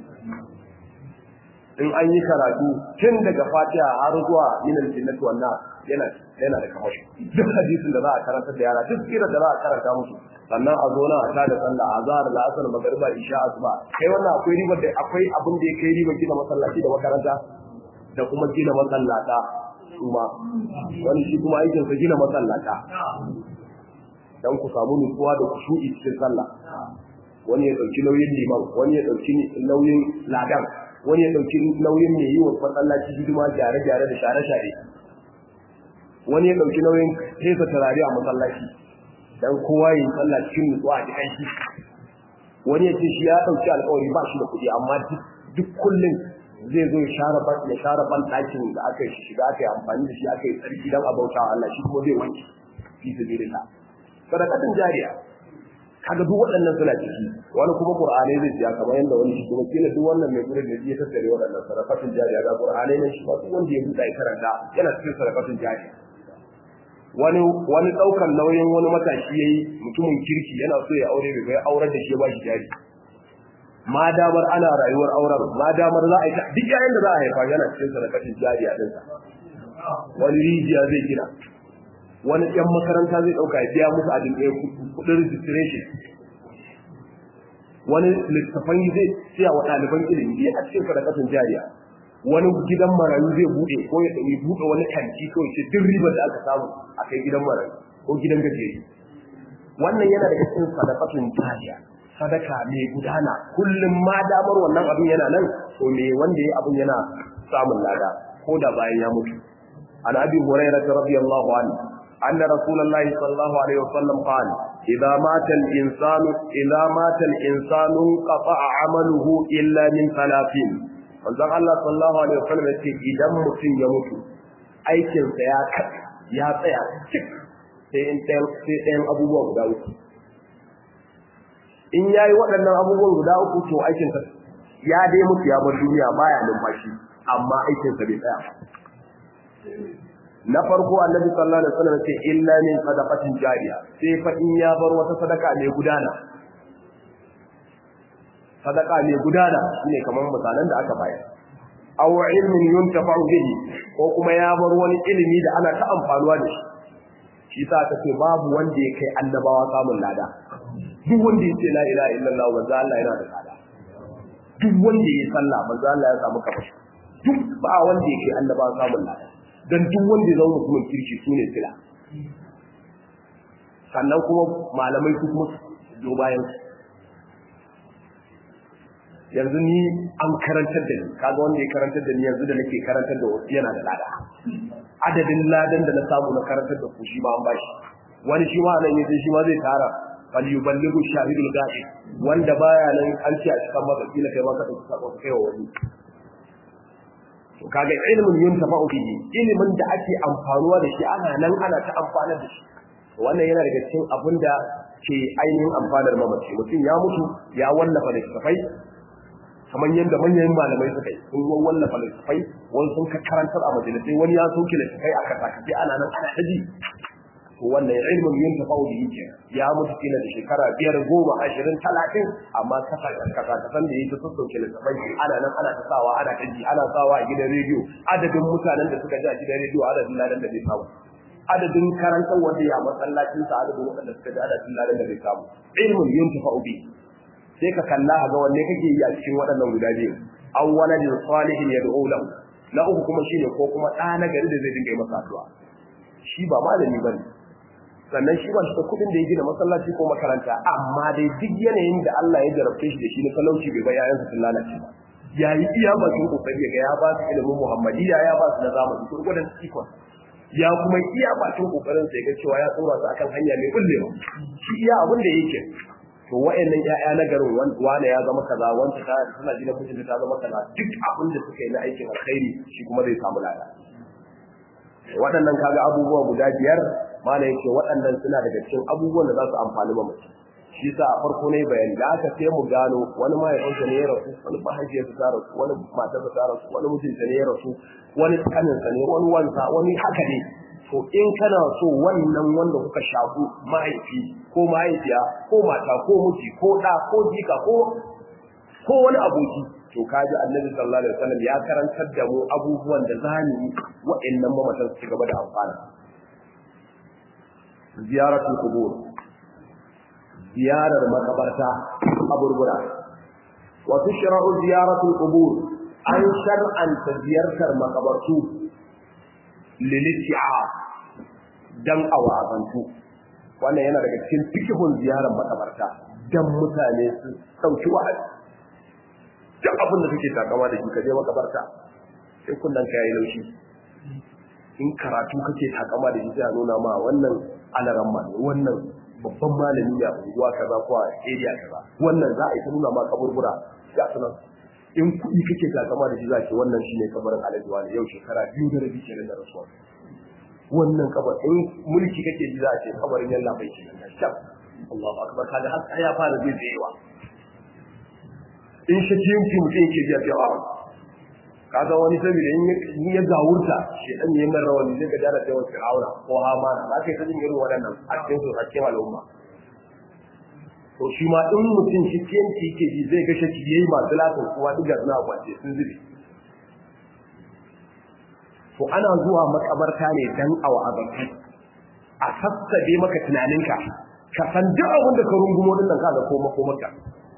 in an yi karatu tun daga fatiha har zuwa minal jinnati wan nas yana yana da kamashi duk hadisin da za a karanta da yara duk kira da za a karanta musu sannan a zo nan a tada sallah azhar la'asar magriba isha asuba kai wannan akwai riba da akwai abin da ya kai riba gina masallaci da makaranta da kuma gina masallata kuma wani shi kuma aikin sa gina masallata dan ku samu nutsuwa da kushu'i cikin sallah wani ya dauki nauyin liman wani ya dauki nauyin ladan wani ya dauki nauyin mai yi wa masallaci hidima gyare-gyare da share-share wani ya dauki nauyin fesa turare a masallaci dan kowa yi sallah cikin nutsuwa a cikin shi wani ya ce shi ya dauki alƙawari ba shi da kuɗi amma duk kullum zai zo ya share ban ya share ban ɗakin da aka yi shiga aka yi amfani da shi aka yi tsarki dan a bauta Allah shi kuma zai wanke fi sabilillah sadaqatin jariya kaga duk waɗannan suna ciki wani kuma qur'ani zai siya kamar yadda wani shi kuma kila duk wannan mai gurin da ya tattare waɗannan sadaqatin jariya ga qur'ani ne shi ba duk wanda ya buɗa ya karanta yana cikin sadaqatin jariya wani wani daukan nauyin wani matashi yayi mutumin kirki yana so ya aure bai bai aurar da shi ba shi jari ma damar ana rayuwar auren ma damar za a yi duk yayin da za a haifa yana cikin sadaqatin jariya din sa wani rijiya zai gina wani ɗan makaranta zai ɗauka ya biya musu adin ɗaya kuɗin registration wani littafan zai siya wa ɗaliban ilimi a cikin sadaqatin jariya wani gidan marayu zai bude ko ya ɗauki bude wani kanti ko ya ce duk ribar da aka samu a kai gidan marayu ko gidan gajeri wannan yana da cikin sadaqatun jariya sadaka mai gudana kullum ma damar wannan abin yana nan to me wanda ya abin yana samun lada ko da bayan ya mutu an abi hurairah radiyallahu anhu anna rasulullahi sallallahu alaihi wasallam qala idza mata al-insanu idza mata al-insanu qata'a 'amaluhu illa min thalathin manzon Allah sallallahu alaihi wasallam yace idan mutum ya mutu aikin sa ya ya tsaya cik sai in sai ɗayan abubuwa guda uku in yayi waɗannan abubuwan guda uku to aikin sa ya dai mutu ya bar duniya baya numfashi amma aikin sa bai tsaya na farko annabi sallallahu alaihi wasallam yace illa min sadaqatin jariya sai fa in ya bar wata sadaka mai gudana sadaka mai gudana shine kamar misalan da aka bayar aw ilmin yuntafa'u bihi ko kuma ya bar wani ilimi da ana ta amfanuwa da shi shi sa ta ce babu wanda ya kai annabawa samun lada duk wanda ya ce la ilaha illallah manzo Allah yana da lada duk wanda ya sallah manzo Allah ya samu kafashi duk ba wanda ya kai annabawa samun lada dan duk wanda ya zama mutumin kirki sune sila sannan kuma malamai su kuma zo bayan su yanzu ni an karantar da ni kaga wanda ya karantar da ni yanzu da nake karantar da wasu yana da lada adadin ladan da na samu na karantar da ku shi ma an bashi wani shi ma nan yace shi ma zai tara fal yuballighu shahidul ghaib wanda baya nan an ce a cikin maka kila kai ma ka dauki sako kai wa wani to kaga ilmin yuntafa'u bihi ilimin da ake amfanuwa da shi ana nan ana ta amfana da shi wannan yana daga cikin abin da ke ainihin amfanar mamaci mutum ya mutu ya wallafa da tafai kamar yadda manyan malamai suka yi sun wallafa littafai wani sun karantar a majalisai wani ya soke littafai a kasakace ana nan ana ta ji to wannan ilmin yin tafau da yake ya mutu kila da shekara biyar goma ashirin talatin amma kasakasan da yake sun soke littafai ana nan ana ta sawa ana ta ji ana sawa a gidan rediyo adadin mutanen da suka ji a gidan rediyo adadin ladan da zai samu adadin karantar wanda ya masallacin sa adadin waɗanda suka ji adadin ladan da zai samu ilmin yin tafau bi sai ka kalla ga wanne kake yi a cikin waɗannan guda biyu aw waladin salihin yad'u lahu na uku kuma shine ko kuma ɗa na gari da zai dinga yi masa addu'a shi ba malami bane sannan shi ba shi da kuɗin da ya gina masallaci ko makaranta amma dai duk yanayin da Allah ya jarabce shi da shi na talauci bai ba yayansa sun lalace ba ya yi iya bakin kokari ga ya ba su ilimin muhammadiyya ya ba su na zamani gurgudan ikon ya kuma iya bakin kokarin sai ga cewa ya tsora su akan hanya mai bullewa shi iya abin da yake to wa'annan ƴaƴa na garin wane ya zama kaza wanda ta tana gidan mijinta ta zama kaza duk abin da suka yi na aikin alkhairi shi kuma zai samu lada waɗannan kaga abubuwa guda biyar mana yake waɗannan suna daga cikin abubuwan da za su amfani ba mutum shi sa a farko ne bayani da aka sai mu gano wani mahaifinsa ne ya rasu wani mahaifiyarsa ta rasu wani matarsa ta rasu wani mijinsa ne ya rasu wani kaninsa ne wani wansa wani haka ne to in kana so wannan wanda kuka shafu mahaifi ko mahaifiya ko mata ko miji ko ɗa ko jika ko ko wani aboki to kaji annabi sallallahu alaihi wasallam ya karantar da mu abubuwan da zamu yi wa'annan mamatan su gaba da amfana ziyaratul qubur ziyarar makabarta kaburbura wa tushra'u ziyaratul qubur an shar'anta ziyartar makabartu liliti'a dan awabantu wannan yana daga cikin fikihun ziyarar makabarta dan mutane su sauki wa'azi duk abin da kake takama da shi ka je makabarta sai kullun ka yayi laushi in karatu kake takama da shi sai a nuna ma wannan alaramma ne wannan babban malami ne a unguwa kaza ko a area kaza wannan za a yi ta nuna ma kaburbura ga sunan in kuɗi kake takama da shi za ce wannan shine kabarin alhaji wani yau shekara biyu da rabi kenan da rasuwa wannan kabar in mulki kake ji za a ce kabarin yalla bai kenan da shaf Allahu akbar kaga har ya fara zai tsayewa in shakiyanci mutum yake ji a ce a kaga wani saboda in ya gawurta shi dan yayin nan rawani zai ga jara ta wasu aura ko hamana za ka yi ta jin irin waɗannan a cikin su a cikin al'umma to shi ma in mutum shi kiyanci yake ji zai ga shaki yayi masu latin kuma duk suna kwace sun zube to ana zuwa makabarta ne dan awa abaki a sassabe maka tunaninka ka san duk abin da ka rungumo din nan kaga ko makomarka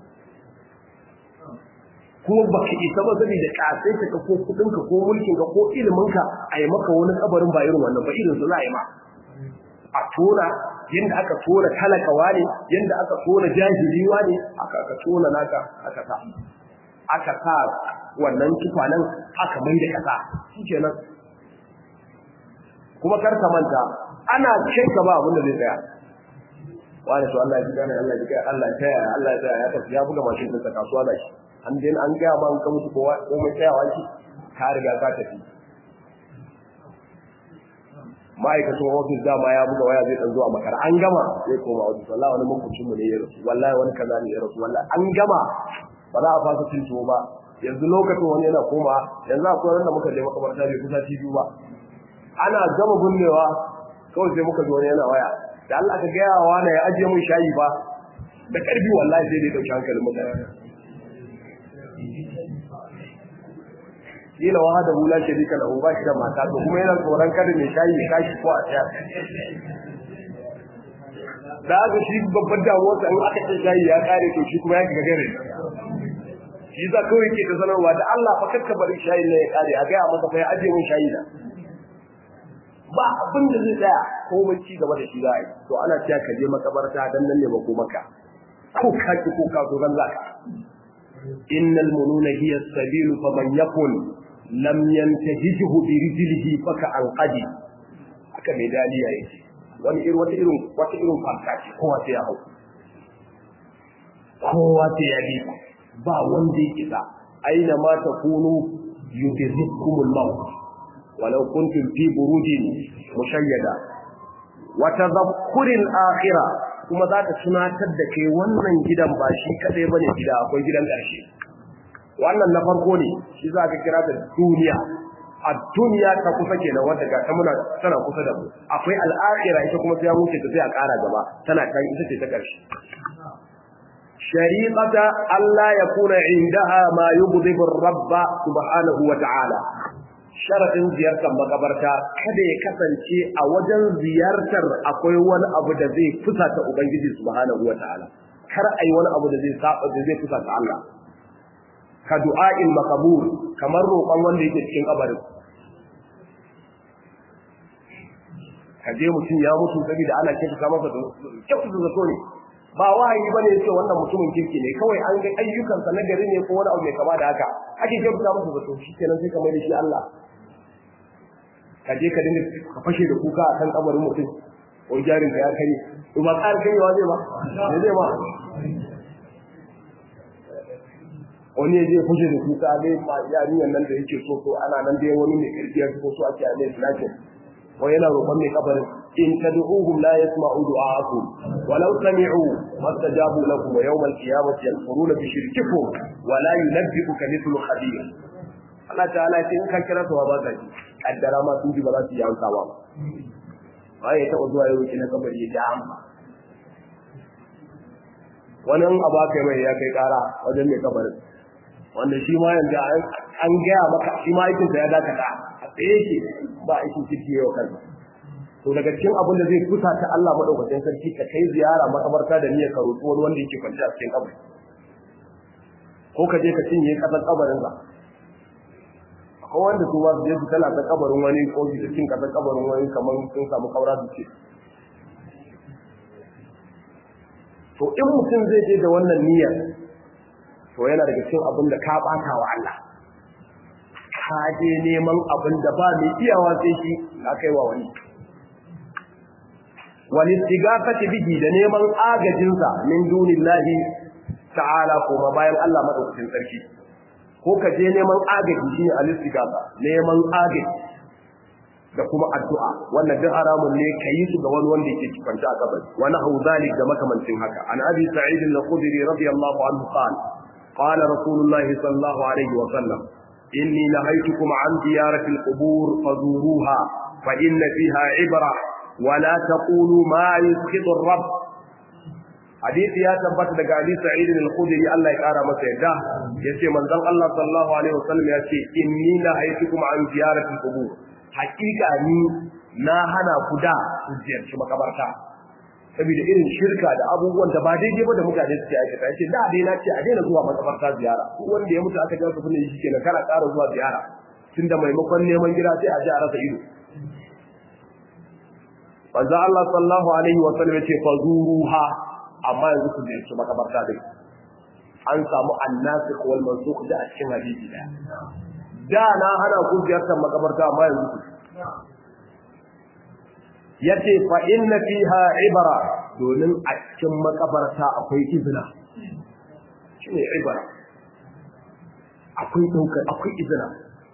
kuma baka isa ba zai da kasai ka ko kudin ka ko mulkin ka ko ilimin ka a yi maka wani kabarin ba irin wannan ba irin su za a yi ma a tona yadda aka tona talakawa ne yadda aka tona jahiliwa ne aka aka tona naka aka sa aka sa wannan tukwanen aka mai da kasa shikenan kuma kar ka manta ana kai ka ba abin da zai tsaya wani to Allah ya ji gane Allah ya ji kai Allah ya taya Allah ya taya ya tafi ya buga mashin din kasuwa da shi an dai an ga ma an ka mutu kowa komai tsayawa shi ka riga ka tafi ma'aikacin ofis dama ya buga waya zai dan zuwa makar an gama zai koma ofis wallahi wani makwacin mu ne ya rasu wallahi wani kaza ne ya rasu wallahi an gama ba za a fasa cin tuwo ba yanzu lokacin wani yana koma yanzu akwai wanda muka je makabarta bai kusa ci ba ana gama binnewa kawai sai muka zo wani yana waya da Allah ka gaya wa wani ya ajiye mun shayi ba da karfi wallahi sai dai dauki hankalin mutane kila wa hada hula sharika lahu ba shi da mata to kuma yana tsoron kada mai shayi ya kashi ko a tsaya da aka shi babban damuwar sa in aka ce shayi ya kare to shi kuma ya ga gare shi za kawai ke da sanarwa da Allah fa kakka bari shayi ne ya kare a gaya masa fa ya aje mun shayi da ba abin da zai tsaya ko mai ci gaba da shi za a yi to ana cewa ka je makabarta dan nan ne ba ko maka ko ka ki ko ka so zan zaka innal mununa hiya as-sabil faman yakun lam yantahijuhu bi rijlihi faka anqadi aka mai daliya yake wani irin wata irin wata irin fanka ce kowa sai ya hau kowa sai ya bi ba wanda yake da aina ma takunu yudrikumul maut walau kuntum fi burujin mushayyada wa tadhakkuril akhirah kuma za ta tunatar da kai wannan gidan ba shi kadai bane gida akwai gidan ƙarshe wannan na farko ne shi za ka kira da duniya a duniya ta kusa kenan wanda ga ta muna tana kusa da mu akwai al'akhira ita kuma sai ya wuce ta sai a ƙara gaba tana kan ita ce ta ƙarshe shariqata Allah ya kuna indaha ma yughdhibu rabba subhanahu wa ta'ala sharadin ziyartar makabarta kada ya kasance a wajen ziyartar akwai wani abu da zai fusata ubangiji subhanahu wa ta'ala kar ai wani abu da zai saba da zai fusata Allah ka du'a'il maqbul kamar roƙon wanda yake cikin kabarin ka je mutum ya mutu saboda ana kika ka masa kyautu da zato ne ba wahayi bane yace wannan mutumin kirki ne kawai an ga ayyukansa na gari ne ko wani abu mai kama da haka ake kyautu masa zato shikenan sai ka mai da shi Allah ka je ka dinga ka fashe da kuka akan kabarin mutum ko jarin ka ya kare to ba ƙara kanyewa zai ba ne zai ba wani ya je fashe da kuka dai ma yarinyar nan da yake so so ana nan dai wani mai kirki ya so so ake a mai flashin ko yana roƙon mai kabarin in tad'uhum la yasma'u du'a'akum walau sami'u mastajabu lakum wa yawm al-qiyamati yanfuruna bi shirkikum wa la yunabbi'uka mithlu khabir Allah ta'ala ya ce in ka kira su ba ka ji kaddara ma sun ji ba za su yi amsa ba ba ya taɓa zuwa yau na kabari ya ja amma wani an abu aka mai ya kai ƙara wajen mai kabarin wanda shi ma yanzu an gaya maka shi ma aikinsa ya dakata a tsaye ke ba aikin kirki yau kansa to daga cikin abin da zai kusa ta Allah madaukakin sarki ka kai ziyara makabarta da niyyar ka roƙi wani wanda yake kwance a cikin kabari ko ka je ka cinye kasar kabarin sa ko wanda su ma su je su tana ta kabarin wani ko su cin kasar kabarin wani kamar sun samu kaura su ce to in mutum zai je da wannan niyyar to yana daga cikin abin da ka bata wa Allah ka je neman abin da ba mai iyawa sai shi na kai wa wani wal istighafati bihi da neman agajinsa min dunillahi ta'ala kuma bayan Allah madaukakin sarki ko ka je neman agaji shine al istighafa neman agaji da kuma addu'a wannan duk haramun ne kayi su ga wani wanda yake kwanta a kabari wani hau zalik da makamancin haka an abi sa'id al-khudri radiyallahu anhu qala qala rasulullah sallallahu alaihi wa sallam inni nahaytukum an ziyarati al-qubur fazuruha fa inna fiha ibra wa la taqulu ma yusqitu ar-rabb hadisi ya tabbata daga abi sa'id al-khudri Allah ya kara masa yadda yace manzon Allah sallallahu alaihi wa sallam yace inni nahaytukum an ziyarati al-qubur hakika ni na hana ku da su ziyarci makabarta saboda irin shirka da abubuwan da ba daidai ba da mutane suke aikata yace da dai na ce a daina zuwa makabarta ziyara ko wanda ya mutu aka ji su shi kenan kana ƙara zuwa ziyara tunda maimakon neman gida sai a ji a rasa ido manzo Allah sallallahu alaihi wa sallam yace fazuruha amma yanzu ku ziyarci makabarta dai an samu annasikh wal mansukh da a cikin hadisi daya da na hana ku ziyartar makabarta amma yanzu ku yace fa inna fiha ibra domin a cikin makabarta akwai izina shine ibra akwai daukar akwai izina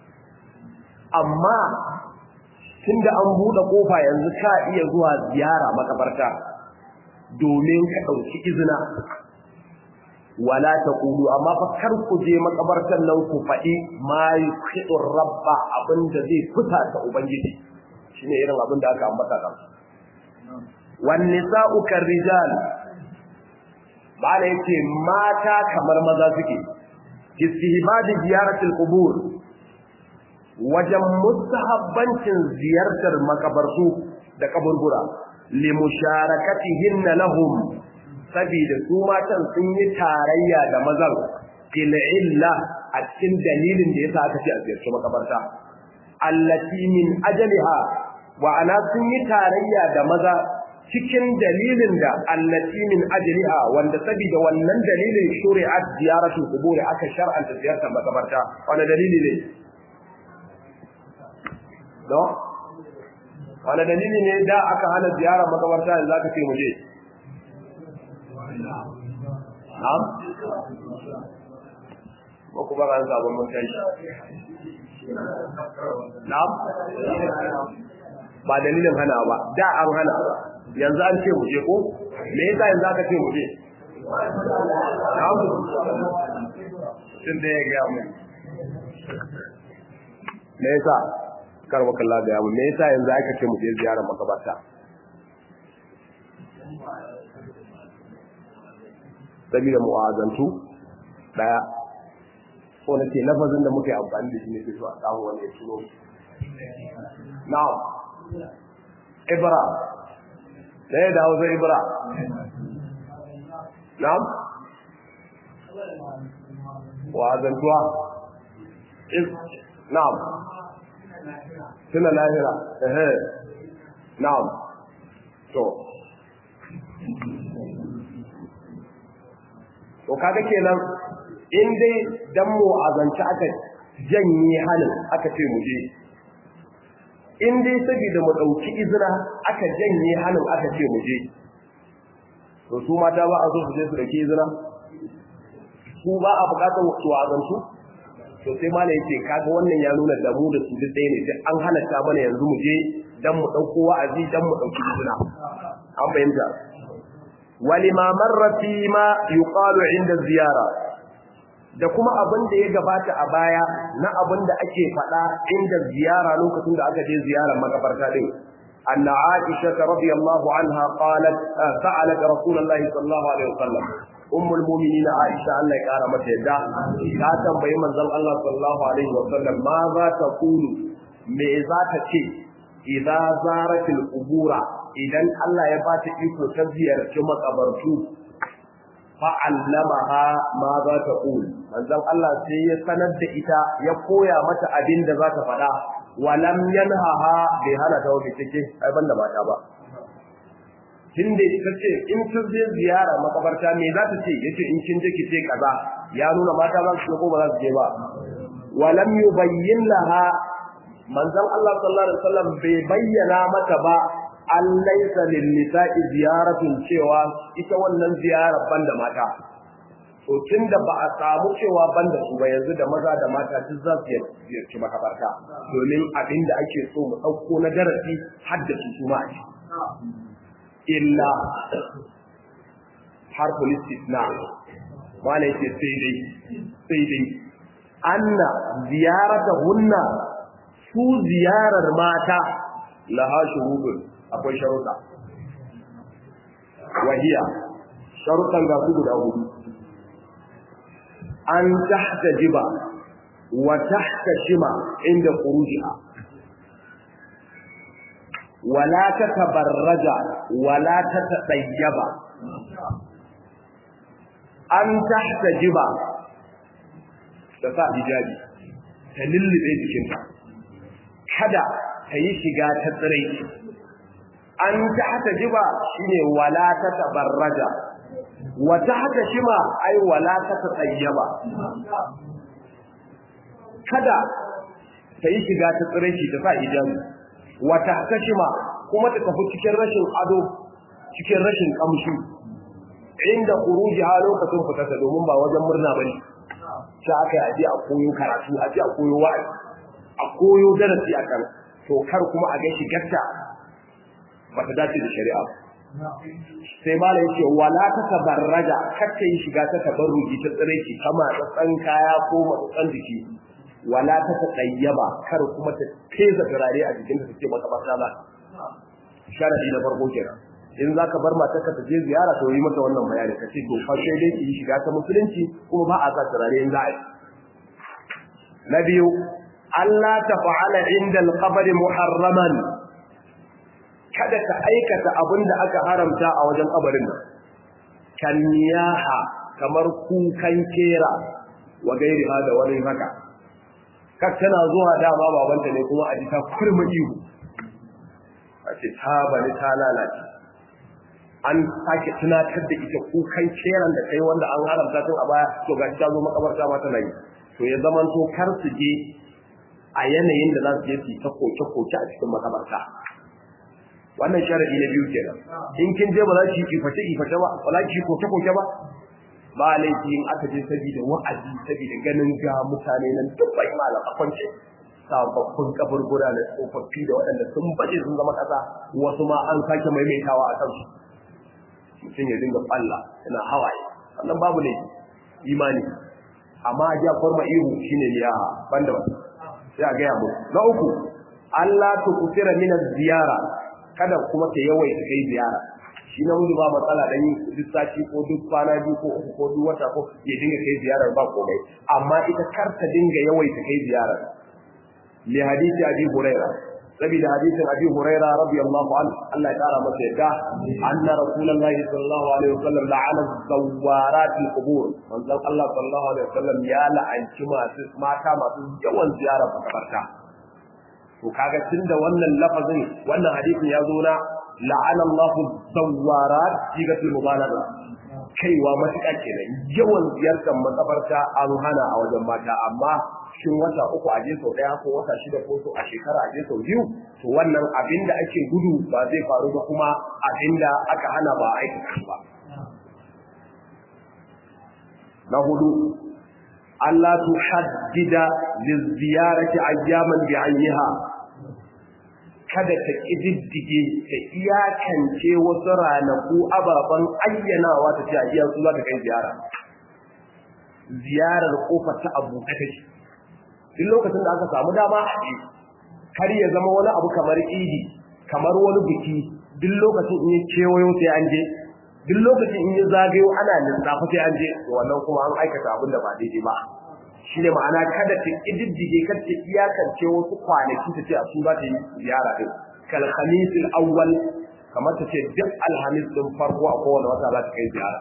amma tunda an bude kofa yanzu ka iya zuwa ziyara makabarta domin ka dauki izina wala taqulu amma fa kar ku je makabartan nan ku faɗi ma yuqidur rabba abinda zai fita ta ubangiji shine irin abin da aka ambata kan wan nisa'u karrijal bala yace mata kamar maza suke istihbab ziyaratul qubur wajen mustahabbancin ziyartar makabartu da kaburbura limusharakatihinna lahum saboda su matan sun yi tarayya da mazan fil illa a cikin dalilin da yasa aka ce a ziyarci makabarta allati min ajaliha wa ana sun yi tarayya da maza cikin dalilin da allati min ajliha wanda saboda wannan dalilin shuri'at ziyaratul qubur aka shar'anta ziyartar makabarta wanda dalili ne do wanda dalili ne da aka hana ziyarar makabarta yanzu aka ce mu je na'am ko kuma ran sabon mun kai na'am ba dalilin hana ba da an hana ba yanzu an ce mu je ko me yasa yanzu aka ce mu je na'am tun da ya ga mu me yasa karwa kallah ga mu me yasa yanzu aka ce mu je ziyarar makabata sabida mu'azantu daya ko na ce lafazin da muke amfani da shi ne su a samu wani ya turo na'am ibra da ya dawo zai ibra na'am wa'azantuwa na'am tuna lahira ehe na'am to to kaga kenan in dai dan mu azanci aka janye halin aka ce mu je in dai saboda mu dauki izra aka janye halin aka ce mu je to su mata ba a so su je su dauki izra su ba a bukatar su azantu to sai ma yace kaga wannan ya nuna da mu da su duk ɗaya ne sai an halatta mana yanzu mu je dan mu dauko wa'azi dan mu dauki izra an fahimta walima marra fi ma yuqalu inda ziyara da kuma abin da ya gabata a baya na abin da ake faɗa inda ziyara lokacin da aka je ziyarar makabarta din anna aisha radiyallahu anha qalat sa'alat rasulullahi sallallahu alaihi wasallam ummul mu'minin aisha Allah ya kara mata yadda ta tambayi manzon Allah sallallahu alaihi wasallam ma za ta kulu me za ta ce idza zaratil qubura idan Allah ya ba ta iko ta ziyarci makabartu fa'allamaha ma za ta ƙul manzon Allah sai ya sanar da ita ya koya mata abin da za ta faɗa walam yanhaha bai hana ta wani cike ai banda mata ba tun da ita ce in kin je ziyara makabarta me za ta ce yace in kin je ki ce kaza ya nuna mata za su ko ba za su je ba walam yubayyin laha manzon Allah sallallahu alaihi wasallam bai bayyana mata ba an laisa lin nisa'i ziyaratun cewa ita wannan ziyarar banda mata to tunda ba a samu cewa banda su ba yanzu da maza da mata duk za su ziyarci makabarta domin abin da ake so mu ɗauko na darasi har da su ma a illa har police na malai ce sai dai sai dai anna ziyarata hunna su ziyarar mata laha shuhudun akwai sharuɗa wahiya sharuɗan ga su guda hudu an tahta jiba wa tahta shima inda khurujiha wala tatabarraja wala tatadayyaba an tahta jiba da sa hijabi ta lullube jikinta kada ta yi shiga ta tsirai an tahta jiba shine wala tatabarraja wata haka shima ai wala ta tsayyaba kada ta yi shiga ta tsiraici ta sa hijabi wata haka shima kuma ta tafi cikin rashin ado cikin rashin kamshi inda kuruji ha lokacin fitarta domin ba wajen murna bane sai aka yi a koyo karatu a a koyo wa'azi a koyo darasi a kan to kar kuma a ga shigarta ba ta dace da shari'a sai mala yake wala ta tabarraja kacce yi shiga ta tabarruji ta tsireki kama tsatsan kaya ko matsatsan jiki wala ta tsayyaba kar kuma ta teza turare a jikinta ta ce maka ba ba sharadi na farko kenan in za ka bar matarka ta je ziyara to yi mata wannan bayani ka ce to fa sai dai ki yi shiga ta musulunci kuma ba a sa turare in za a yi na biyu Allah ta fa'ala inda al-qabri muharraman kada ka aikata abin da aka haramta a wajen kabarin nan kan niyaha kamar kukan kera wa gairi ha da wani haka kak tana zuwa dama babanta ne kuma a ji ta kurma ihu a ce ta bari ta lalace an sake tunatar da ita kukan keran da kai wanda an haramta tun a baya to ga ta zo makabarta ma tana yi to ya zaman to kar su je a yanayin da za su je su ta koke-koke a cikin makabarta wannan sharadi na biyu kenan in kin je ba za ki kiface kiface ba ba za ki koke koke ba ba laifi in aka je saboda wa'azi saboda ganin ga mutane nan duk bai malam a kwance sababbin kaburbura da tsofaffi da waɗanda sun baje sun zama ƙasa wasu ma an sake maimaitawa a kansu mutum ya dinga falla yana hawaye wannan babu ne imani amma ja farma ihu shine ya banda ba sai a gaya mu na uku Allah tu kusira min ziyara kada kuma ta yawaita kai ziyara shi na ba matsala dan yi duk sati ko duk kwana biyu ko uku ko duk wata ko ya dinga kai ziyarar ba komai amma ita kar ta dinga yawaita kai ziyarar li hadisi abi huraira saboda hadisin abi huraira radiyallahu anhu Allah ya kara masa yadda anna rasulullahi sallallahu alaihi wasallam la'ana zawarat al-qubur manzon Allah sallallahu alaihi wasallam ya la'anci masu mata masu yawan ziyarar makabarta to kaga tunda wannan lafazin wannan hadisin ya zo na la'ana Allahu zawarat sigatul mubalagha kaiwa matuƙa kenan yawan ziyartar makabarta an hana a wajen mata amma shin wata uku a je sau ɗaya ko wata shida ko so a shekara a je sau biyu to wannan abin da ake gudu ba zai faru ba kuma abin da aka hana ba aikata ba na hudu Allah tu haddida liziyarati ayyaman bi ayyiha kada ta kididdige ta iyakance wasu ranaku ababen ayyanawa ta ce a iya su za ta kai ziyara ziyarar kofar ta abu ta take duk lokacin da aka samu dama a je kar ya zama wani abu kamar idi kamar wani biki duk lokacin in ya kewayo sai an je duk lokacin in ya zagayo ana lissafa sai an je to wannan kuma an aikata abin da ba daidai ba shi ne ma'ana kada ta ƙididdige kada ta iyakance wasu kwanaki ta ce a su za ta yi ziyara ɗin kal khamisil awwal kamar ta ce duk alhamis ɗin farko a kowane wata za ta kai ziyara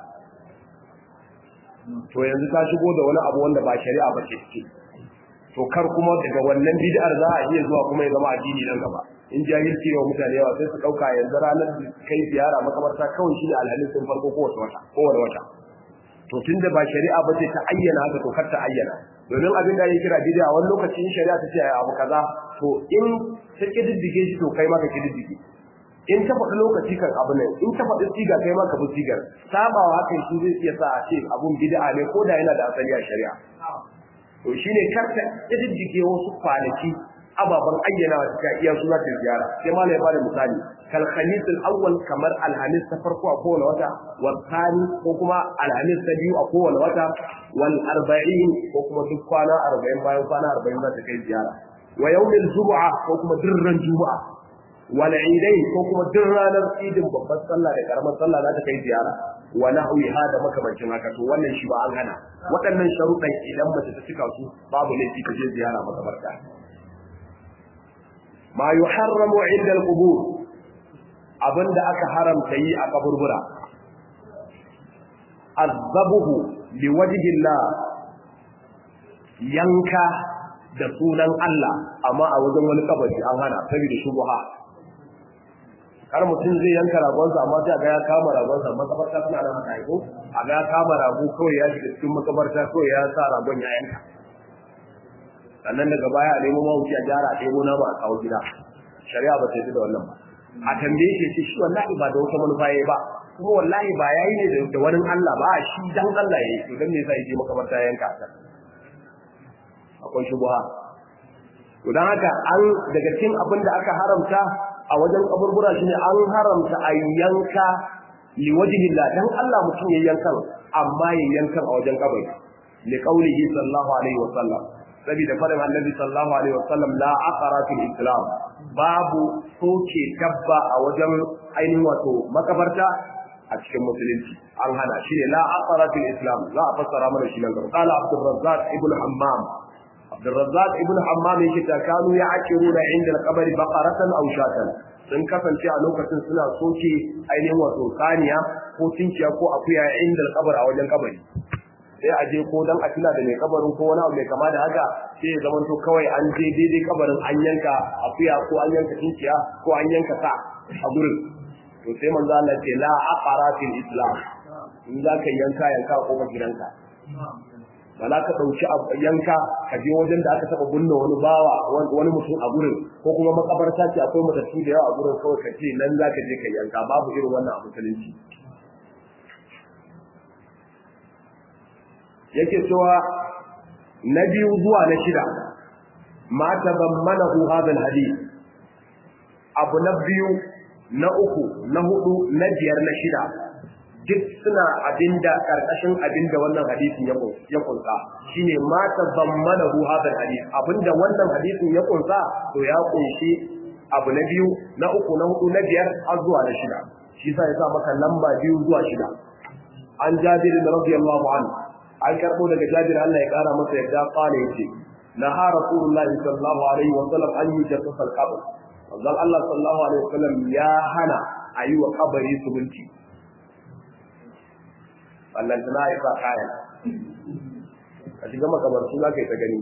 to yanzu ta shigo da wani abu wanda ba shari'a ba ce ce to kar kuma daga wannan bid'ar za a iya zuwa kuma ya zama addini nan gaba in jahilci ne wa mutane yawa sai su ɗauka yanzu ranar kai ziyara makabarta kawai shi ne alhamis ɗin farko kowace wata kowane wata to tunda ba shari'a ba ce ta ayyana haka to kar ta ayyana domin abin da ya kira bid'a wani lokaci in shari'a ta ce abu kaza to in ta kididdige shi to kai ma ka kididdige in ta faɗi lokaci kan abu ne in ta faɗi siga kai ma ka bi sigar sabawa hakan shi zai iya sa a ce abun bid'a ne ko da yana da asali a shari'a to shine karka kididdige wasu kwanaki ababen ayyana wa ta iya suna ta ziyara sai ma ya bada misali kal khamis al awwal kamar alhamis ta farko a kowane wata wal thani ko kuma alhamis ta biyu a kowane wata wal arba'in ko kuma duk kwana 40 bayan kwana 40 za ta kai ziyara wa yawmil jumu'a ko kuma dirran juma'a wal idain ko kuma duk ranar idin babbar sallah da karamar sallah za ta kai ziyara wa nahwiha da makamancin haka to wannan shi ba an hana waɗannan sharuɗan idan mace ta cika su babu laifi ta je ziyara makabarta ma yuharramu inda al-qubur abinda aka haramta yi a kaburbura azabuhu liwajhillah yanka da sunan Allah amma a wajen wani kabari an hana saboda shubha kar mutum zai yanka ragonsa amma sai ga ya kama ragonsa makabarta suna nan haka ko a ga ya kama rago kawai ya shiga cikin makabarta kawai ya sa ragon ya yanka sannan daga baya a nemo mawuci a gyara a ɗebo nama a kawo gida shari'a ba ta yi da wannan ba a tambaye shi ce shi wallahi ba da wata manufa yayi ba kuma wallahi ba yayi ne da wani Allah ba shi dan Allah yayi to dan me yasa yaje makabarta yanka ta akwai shubha to dan haka an daga cikin abin da aka haramta a wajen kaburbura shine an haramta a yanka li wajhillah dan Allah mutum ya yankan amma ya yankan a wajen kabari li qaulihi sallallahu alaihi wa sallam saboda faɗin annabi sallallahu alaihi wasallam la aqara fil islam babu soke dabba a wajen ainihin wato makabarta a cikin musulunci an hana shi ne la aqara fil islam za a fassara mana shi nan gaba qala abdur razzaq ibn hammam abdur razzaq ibn hammam yake ta kanu ya'kiruna inda al-qabri baqaratan aw shatan sun kasance a lokacin suna soke ainihin wato saniya ko tinkiya ko akuya inda al-qabr a wajen kabari sai a je ko dan a tuna da mai kabarin ko wani abu mai kama da haka sai ya zama to kawai an je daidai kabarin an yanka akuya ko an yanka tinkiya ko an yanka sa a gurin to sai manzo Allah ce la aqara fil islam in za ka yanka yanka ko ka gidanka ba za ka ɗauki yanka ka je wajen da aka taɓa bunne wani bawa wani mutum a gurin ko kuma makabarta ce akwai matattu da yawa a gurin kawai ka ce nan za ka je ka yanka babu irin wannan a musulunci yake cewa na biyu zuwa na shida ma tabammanahu hadha alhadith abu na biyu na uku na hudu na biyar na shida duk suna abinda karkashin abinda wannan hadisin ya kunsa shine ma tabammanahu hadha alhadith abinda wannan hadisin ya kunsa to ya kunshi abu na biyu na uku na hudu na biyar har zuwa na shida shi yasa ya sa maka lamba biyu zuwa shida an jabir radiyallahu anhu an karbo daga Jabir Allah ya kara masa yadda kwana yace na ha rasulullahi sallallahu alaihi wa sallam an yi jassasa al-qabr manzon Allah sallallahu alaihi wa sallam ya hana ayi wa kabari subunci Allah tana ya sa kaya a shiga makabartu za ka yi ta gani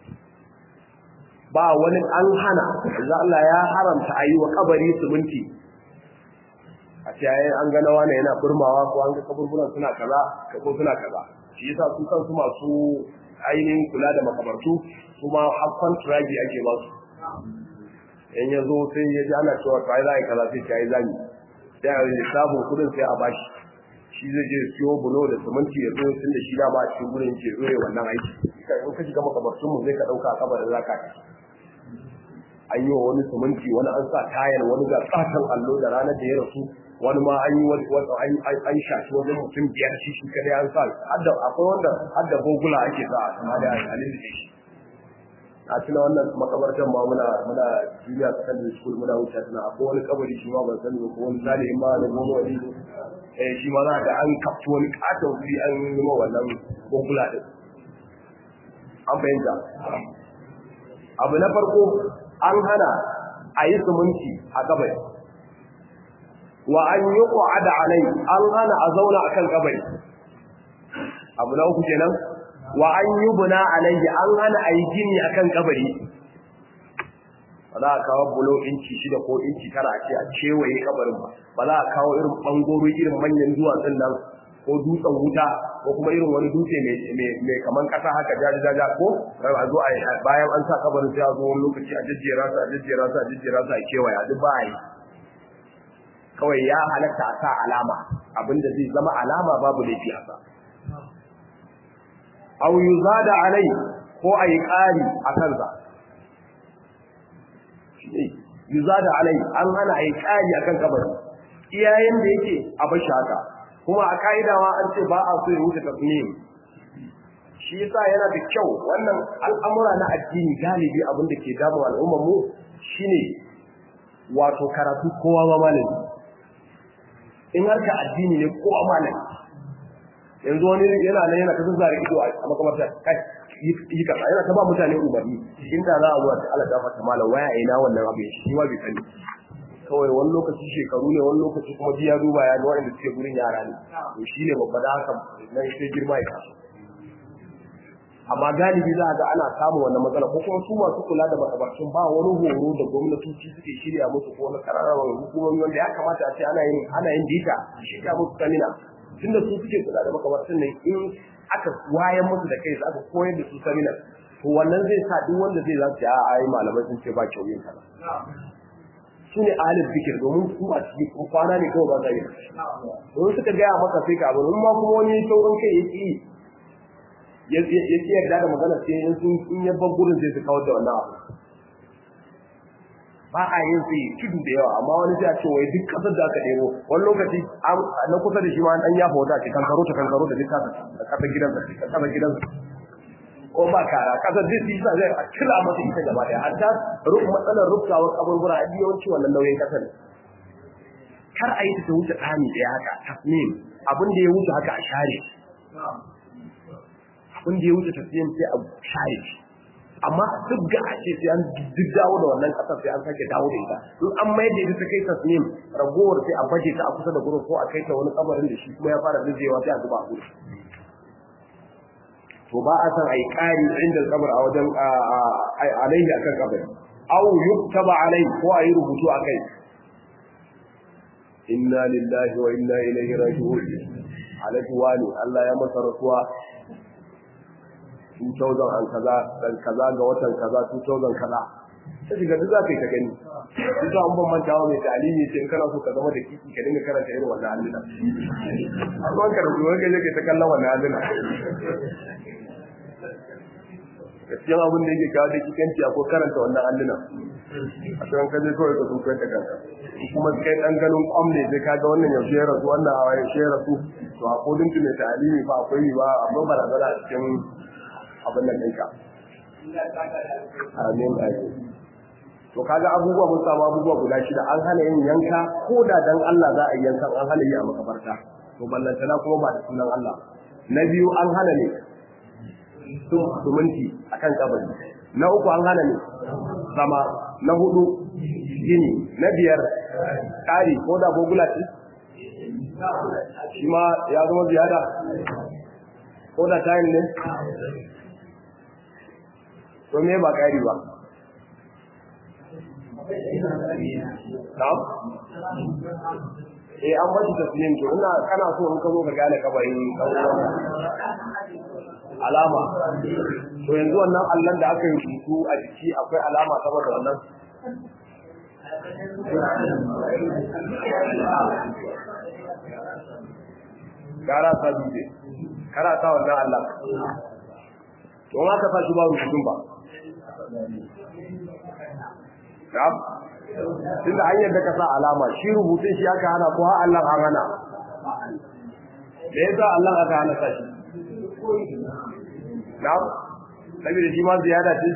ba wani an hana manzon Allah ya haramta ayi wa kabari subunci a ce an ga nawa ne yana burmawa ko an ga kaburburan suna kaza ko suna kaza shi yasa su kansu masu ainihin kula da makabartu kuma har kontragi ake ba su in ya zo sai ya ji ana cewa to ai za a yi kaza sai ta yi zami sai a yi sabon kudin sai a bashi shi zai je siyo bulo da siminti ya zo tun da shi dama a cikin gurin ke zo ya wannan aiki in ka shiga makabartun mu zai ka dauka a kabarin zaka ci an yi wa wani siminti wani an sa tayar wani ga katon allo da ranar da ya rasu wani ma an yi an shafi wajen mutum biyar shi shi kadai an sa hadda akwai wanda hadda bogula ake sa a sama da halin da shi a tuna wannan makabartar ma muna muna junior secondary school muna wuce tana akwai wani kabari shi ma ban sani ko wani zalihin ma da gobe wani eh shi ma za ga an kafci wani katon wuri an yi ma wannan bogula din an fahimta abu na farko an hana a yi sumunci a kabari wa an yi ƙwa'ada alai an hana a zauna a kan kabari abu na uku kenan wa an yi buna alaihi an hana a yi gini a kan kabari ba za a kawo bulo inci shida ko inci tara a ce a kewaye kabarin ba ba za a kawo irin ɓangoro irin manyan duwatsun nan ko dutsen wuta ko kuma irin wani dutse mai kaman kasa haka jaji jaja ko a zo a bayan an sa kabarin sai a zo wani lokaci a jejjera su a jejjera su a jejjera su a kewaya duk ba a yi kawai ya halatta a sa alama abinda zai zama alama babu laifi a sa aw yuzada alai ko ayi ƙari a kansa yuzada alai an hana ayi ƙari akan kabari iyayen da yake a bashi haka kuma a ka'idawa an ce ba a so ya wuce tasmim shi yasa yana da kyau wannan al'amura na addini galibi abin da ke damun al'ummar mu shine wato karatu kowa ma malami in harka addini ne kowa malami yanzu wani yana nan yana ta zare ido a makamarta kai yi kaza yana ta ba mutane umarni inda za a zuwa ta Allah ta fata malam waya ina wannan abu shi ma bai sani kawai wani lokaci shekaru ne wani lokaci kuma ji ya duba ya ga waɗanda suke gurin yara ne to shi ne babba da haka nan sai girma ya taso amma galibi za a ga ana samun wannan matsala ko kuma su masu kula da makabartun ba wani horo da gwamnatoci suke shirya musu ko na kararrawar hukumomi wanda ya kamata a ce ana yin ana yin bita shirya musu samina tunda su suke kula da makabartun nan in aka wayan musu da kai su aka koyar da su samina to wannan zai sa duk wanda zai za su a ai malamai sun ce ba kyau yin kaza su ne ahalin zikir domin su a cikin kwana ne kawai ba sa yi domin suka gaya maka sai ka abu ma kuma wani sauran kai ya ƙi ya ƙi yarda da magana sai in sun in ya bar gurin sai su kawar da wannan abu ba a yin sai tudu da yawa amma wani sai a ce wai duk kasar da aka ɗebo wani lokaci na kusa da shi ma an yafa wata ce kankaro ta kankaro da duk kasar da kasar gidansa kasar gidansa ko ba kara kasar zai fi sa zai kila masa ita gaba daya hatta matsalar rubtawar kaburbura a yawanci wannan nauyin kasar kar a yi ta wuce tsami daya haka tasnim abin da ya wuce haka a share abin da ya wuce tasnim sai a share shi amma duk ga a ce sai an duk dawo da wannan kasar sai an sake dawo da ita in an mai da ita ta kai tasnim ragowar sai a baje ta a kusa da gurin ko a kai ta wani kabarin da shi kuma ya fara zuzewa sai a zuba a gurin to ba a san ai ƙari inda kabar a wajen alaihi akan kabari aw yuktaba alai ko ayi rubutu akai inna lillahi wa inna ilaihi raji'un alaihi wani Allah ya masa rasuwa 2000 an kaza dan kaza ga watan kaza 2000 kaza sai shiga duk za ka yi ta gani duk an ban mantawa mai talimi sai in kana so ka zama da kiki ka dinga karanta irin wannan alluna amma ka rubuta wani gaje ta kallon wannan alluna gaskiyan abin da yake kawo da kikanci ko karanta wannan alluna a cikin kaje kawai ka sun kwanta kanka kuma kai dan ganin kwam ne sai kaga wannan yaushe ya rasu wannan a yaushe ya rasu to a kodin mai talimi ba akwai ba akwai barazana a cikin abin nan ɗinka amin amin to kaga abubuwa mun samu abubuwa guda shida an hana yin yanka ko da dan Allah za a yi yankan an hana yi a makabarta to ballantana kuma ba da sunan Allah na biyu an hana ne suminti akan kabari na uku an hana ne zama na hudu gini na biyar ƙari ko da gogula ce shi ma ya zama ziyada ko da tayin ne to me ba ƙari ba Na'am? Eh an bashi taslim to ina kana so in ka zo ka gane kabarin kawai alama to yanzu wannan allon da aka yi rubutu a jiki akwai alama saboda wannan gara ta dutse kara ta wannan allah to ma ka fashi ba rubutun ba Na'am. Tunda hanyar da ka sa alama shi rubutun shi aka hana ko har Allah an hana. Da yasa Allah aka hana sa shi. Na'am. Saboda shi ma ziyada ce.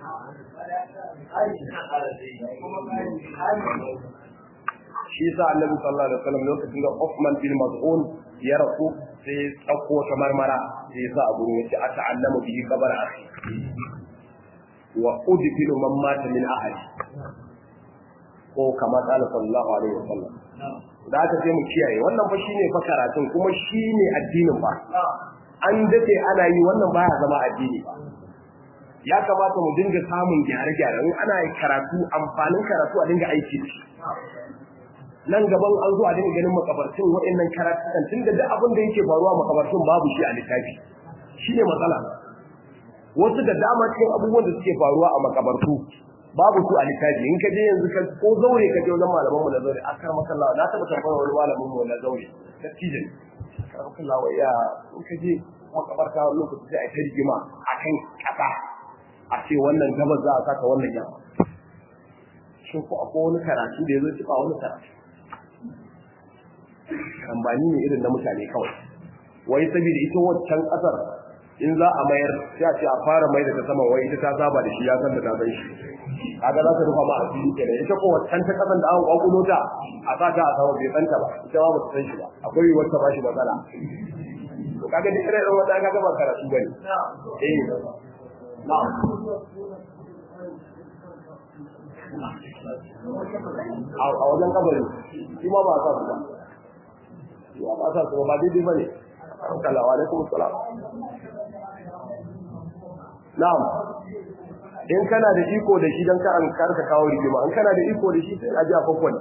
Shi sa Annabi sallallahu alaihi wasallam lokacin da Uthman bin Mas'ud ya rasu sai ya tsakko ta marmara sai ya sa a gurin yace ata'allamu bihi kabar akhi wa udfilu man mata min ahli ko kama qala sallallahu alaihi wasallam da aka sai mu kiyaye wannan fa shine fa karatun kuma shine addinin ba an dace ana yi wannan baya zama addini ba ya kamata mu dinga samun gyare-gyare in ana karatu amfanin karatu a dinga aiki da shi nan gaban an zo a dinga ganin makabartun waɗannan karatukan tunda duk abin da yake faruwa makabartun babu shi a littafi shine matsala wasu da dama cikin abubuwan da suke faruwa a makabartu babu su a littafi in ka je yanzu ka ko zaure ka je wajen malaman mu na zaure akar makalla na taba tambayar wani malamin mu na zaure dattijo ne akar makalla wai ya in ka je makabarta wani lokaci sai a ta rigima akan kasa a ce wannan gabas za a saka wannan yamma shin ko akwai wani karatu da ya zo ci ba wani karatu kambani ne irin na mutane kawai wai saboda ita waccan kasar in za a mayar sai a ce a fara mai da ta sama wai ita ta saba da shi ya san da ta san shi kaga za ta rufa ma a fili kenan ita ko waccan ta kasan da an kwakulo ta a sa ta a sama bai san ta ba ita ma ba ta san shi ba akwai yiwuwar ta ba shi matsala to kaga duk irin wata kaga ba karatu bane eh na'am a wajen kabari shi ma ba sa su ba shi ma ba sa su ba daidai ba ne salawa alaikum salam na'am in kana da iko da shi don ka an karka kawo rigima in kana da iko da shi sai a ji a kwakwani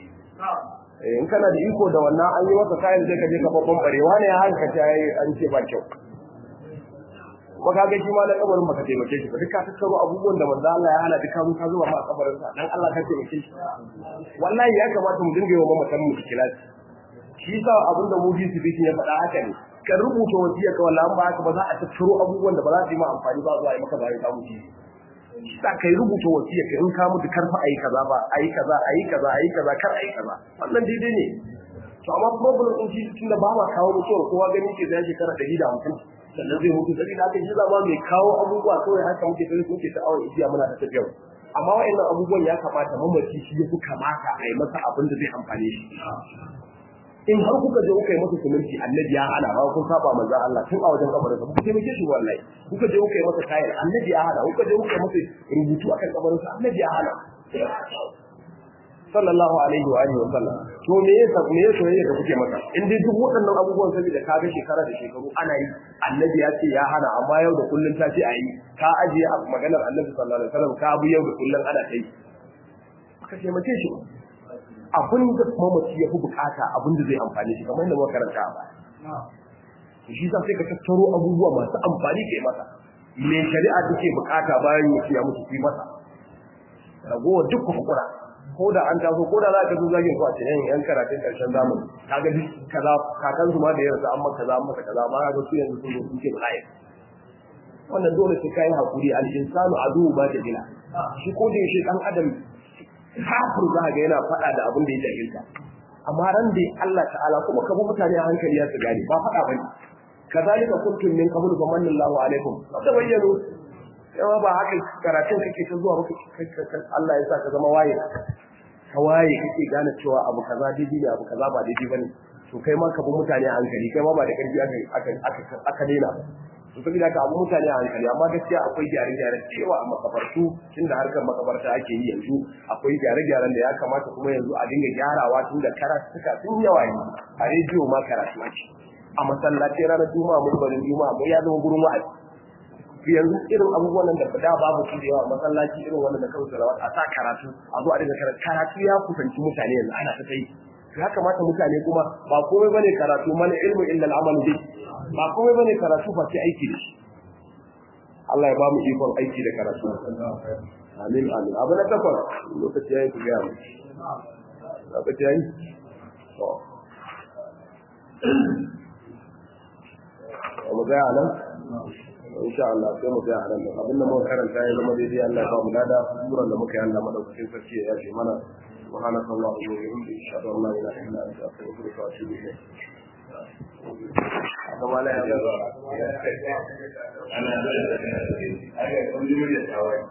in kana da iko da wannan an yi maka kayan sai ka je ka babban barewa ne haka ta yi an ce ba kyau kuma kaga shi ma na kabarin baka taimake shi ba duk ka tattaro abubuwan da manzo Allah ya hana duka mun ka zuwa ma a kabarin sa dan Allah ka taimake shi wallahi ya kamata mu dinga yi wa mamatan mu kilasi shi sa abin da mufi su bikin ya faɗa haka ne ka rubuta wasiya ka wallahi ba haka ba za a tattaro abubuwan da ba za su yi ma amfani ba zuwa yi maka bayan ka mutu shi sa kai rubuta wasiya ka in ka mutu karfa ayi kaza ba ayi kaza ayi kaza ayi kaza kar ayi kaza wannan daidai ne to amma problem din shi tunda ba ma kawo mutuwar kowa gani ke da shekara 150 sannan zai mutu sai da aka yi zama mai kawo abubuwa kawai haka muke sai muke ta awon igiya muna ta tafiya amma wa'annan abubuwan ya kamata mamaci shi ya fi kamata a yi masa abin da zai amfane shi in har kuka je kuka yi masa suminti annabi ya hana ba kun saba manzo Allah tun a wajen kabarin sa kuka taimake shi wallahi kuka je kuka yi masa kayan annabi ya hana kuka je kuka yi masa rubutu akan kabarin sa annabi ya hana sallallahu alaihi wa alihi wa sallam to me yasa me yasa soyayya da kuke masa in dai duk waɗannan abubuwan saboda ka ga shekara da shekaru ana yi annabi ya ce ya hana amma yau da kullun ta ce ayi ka ajiye a maganar annabi sallallahu alaihi wasallam ka bu yau da kullun ana ta yi ka ce mace shi abin da mamaci ya fi bukata abin da zai amfani shi kamar yadda muka karanta a baya shi sa sai ka tattaro abubuwa masu amfani ke masa me shari'a take bukata bayan ya ya mutu fi masa ragowar duk hukura ko da an taso ko da za ka zo zagin ku a cikin yan karatun karshen zamani kaga duk kaza kakan su ma da yanzu an maka kaza an maka kaza ma ga su yanzu sun zo sun ce bala'i wannan dole sai kai hakuri al insanu adu ba da bila shi ko da yaushe dan adam kafir za ga yana faɗa da abin da ya jahilta amma ran da Allah ta'ala kuma ka bi mutane a hankali ya su gane ba faɗa bane kazalika kuntum min qablu fa manna Allahu alaikum tabayyanu yawa ba haka karatun kake ta zuwa maka Allah ya sa ka zama waye ka waye kake gane cewa abu kaza daidai ne abu kaza ba daidai bane to kai ma ka bi mutane a hankali kai ma ba da karfi aka aka aka daina to saboda haka abu mutane a hankali amma gaskiya akwai gyare-gyare cewa a makabartu tunda harkar makabarta ake yi yanzu akwai gyare-gyaren da ya kamata kuma yanzu a dinga gyarawa tunda karatuka sun yawa yi a rediyo ma karatu ake a masallaci ranar juma'a mulbarin juma'a ya zama gurin wa'azi yanzu irin abubuwan da da babu su da yawa masallaci irin wannan da kawai salawat a sa karatu a zo a dinga karatu karatu ya kusanci mutane yanzu ana ta kai ya kamata mutane kuma ba komai bane karatu man ilmu illa al-amal bi ba komai bane karatu ba sai aiki da shi Allah ya ba mu ikon aiki da karatu amin amin abu na takwas lokaci yayi ku ga mu lokaci yayi to mu ga nan insha Allah sai mu ga nan abin da muka karanta ya zama daidai Allah ya ba mu lada suran da muka yi Allah madaukakin sarki ya yafe mana سبحانك اللهم وبحمدك اشهد ان لا اله الا انت استغفرك واتوب اليك kama la ya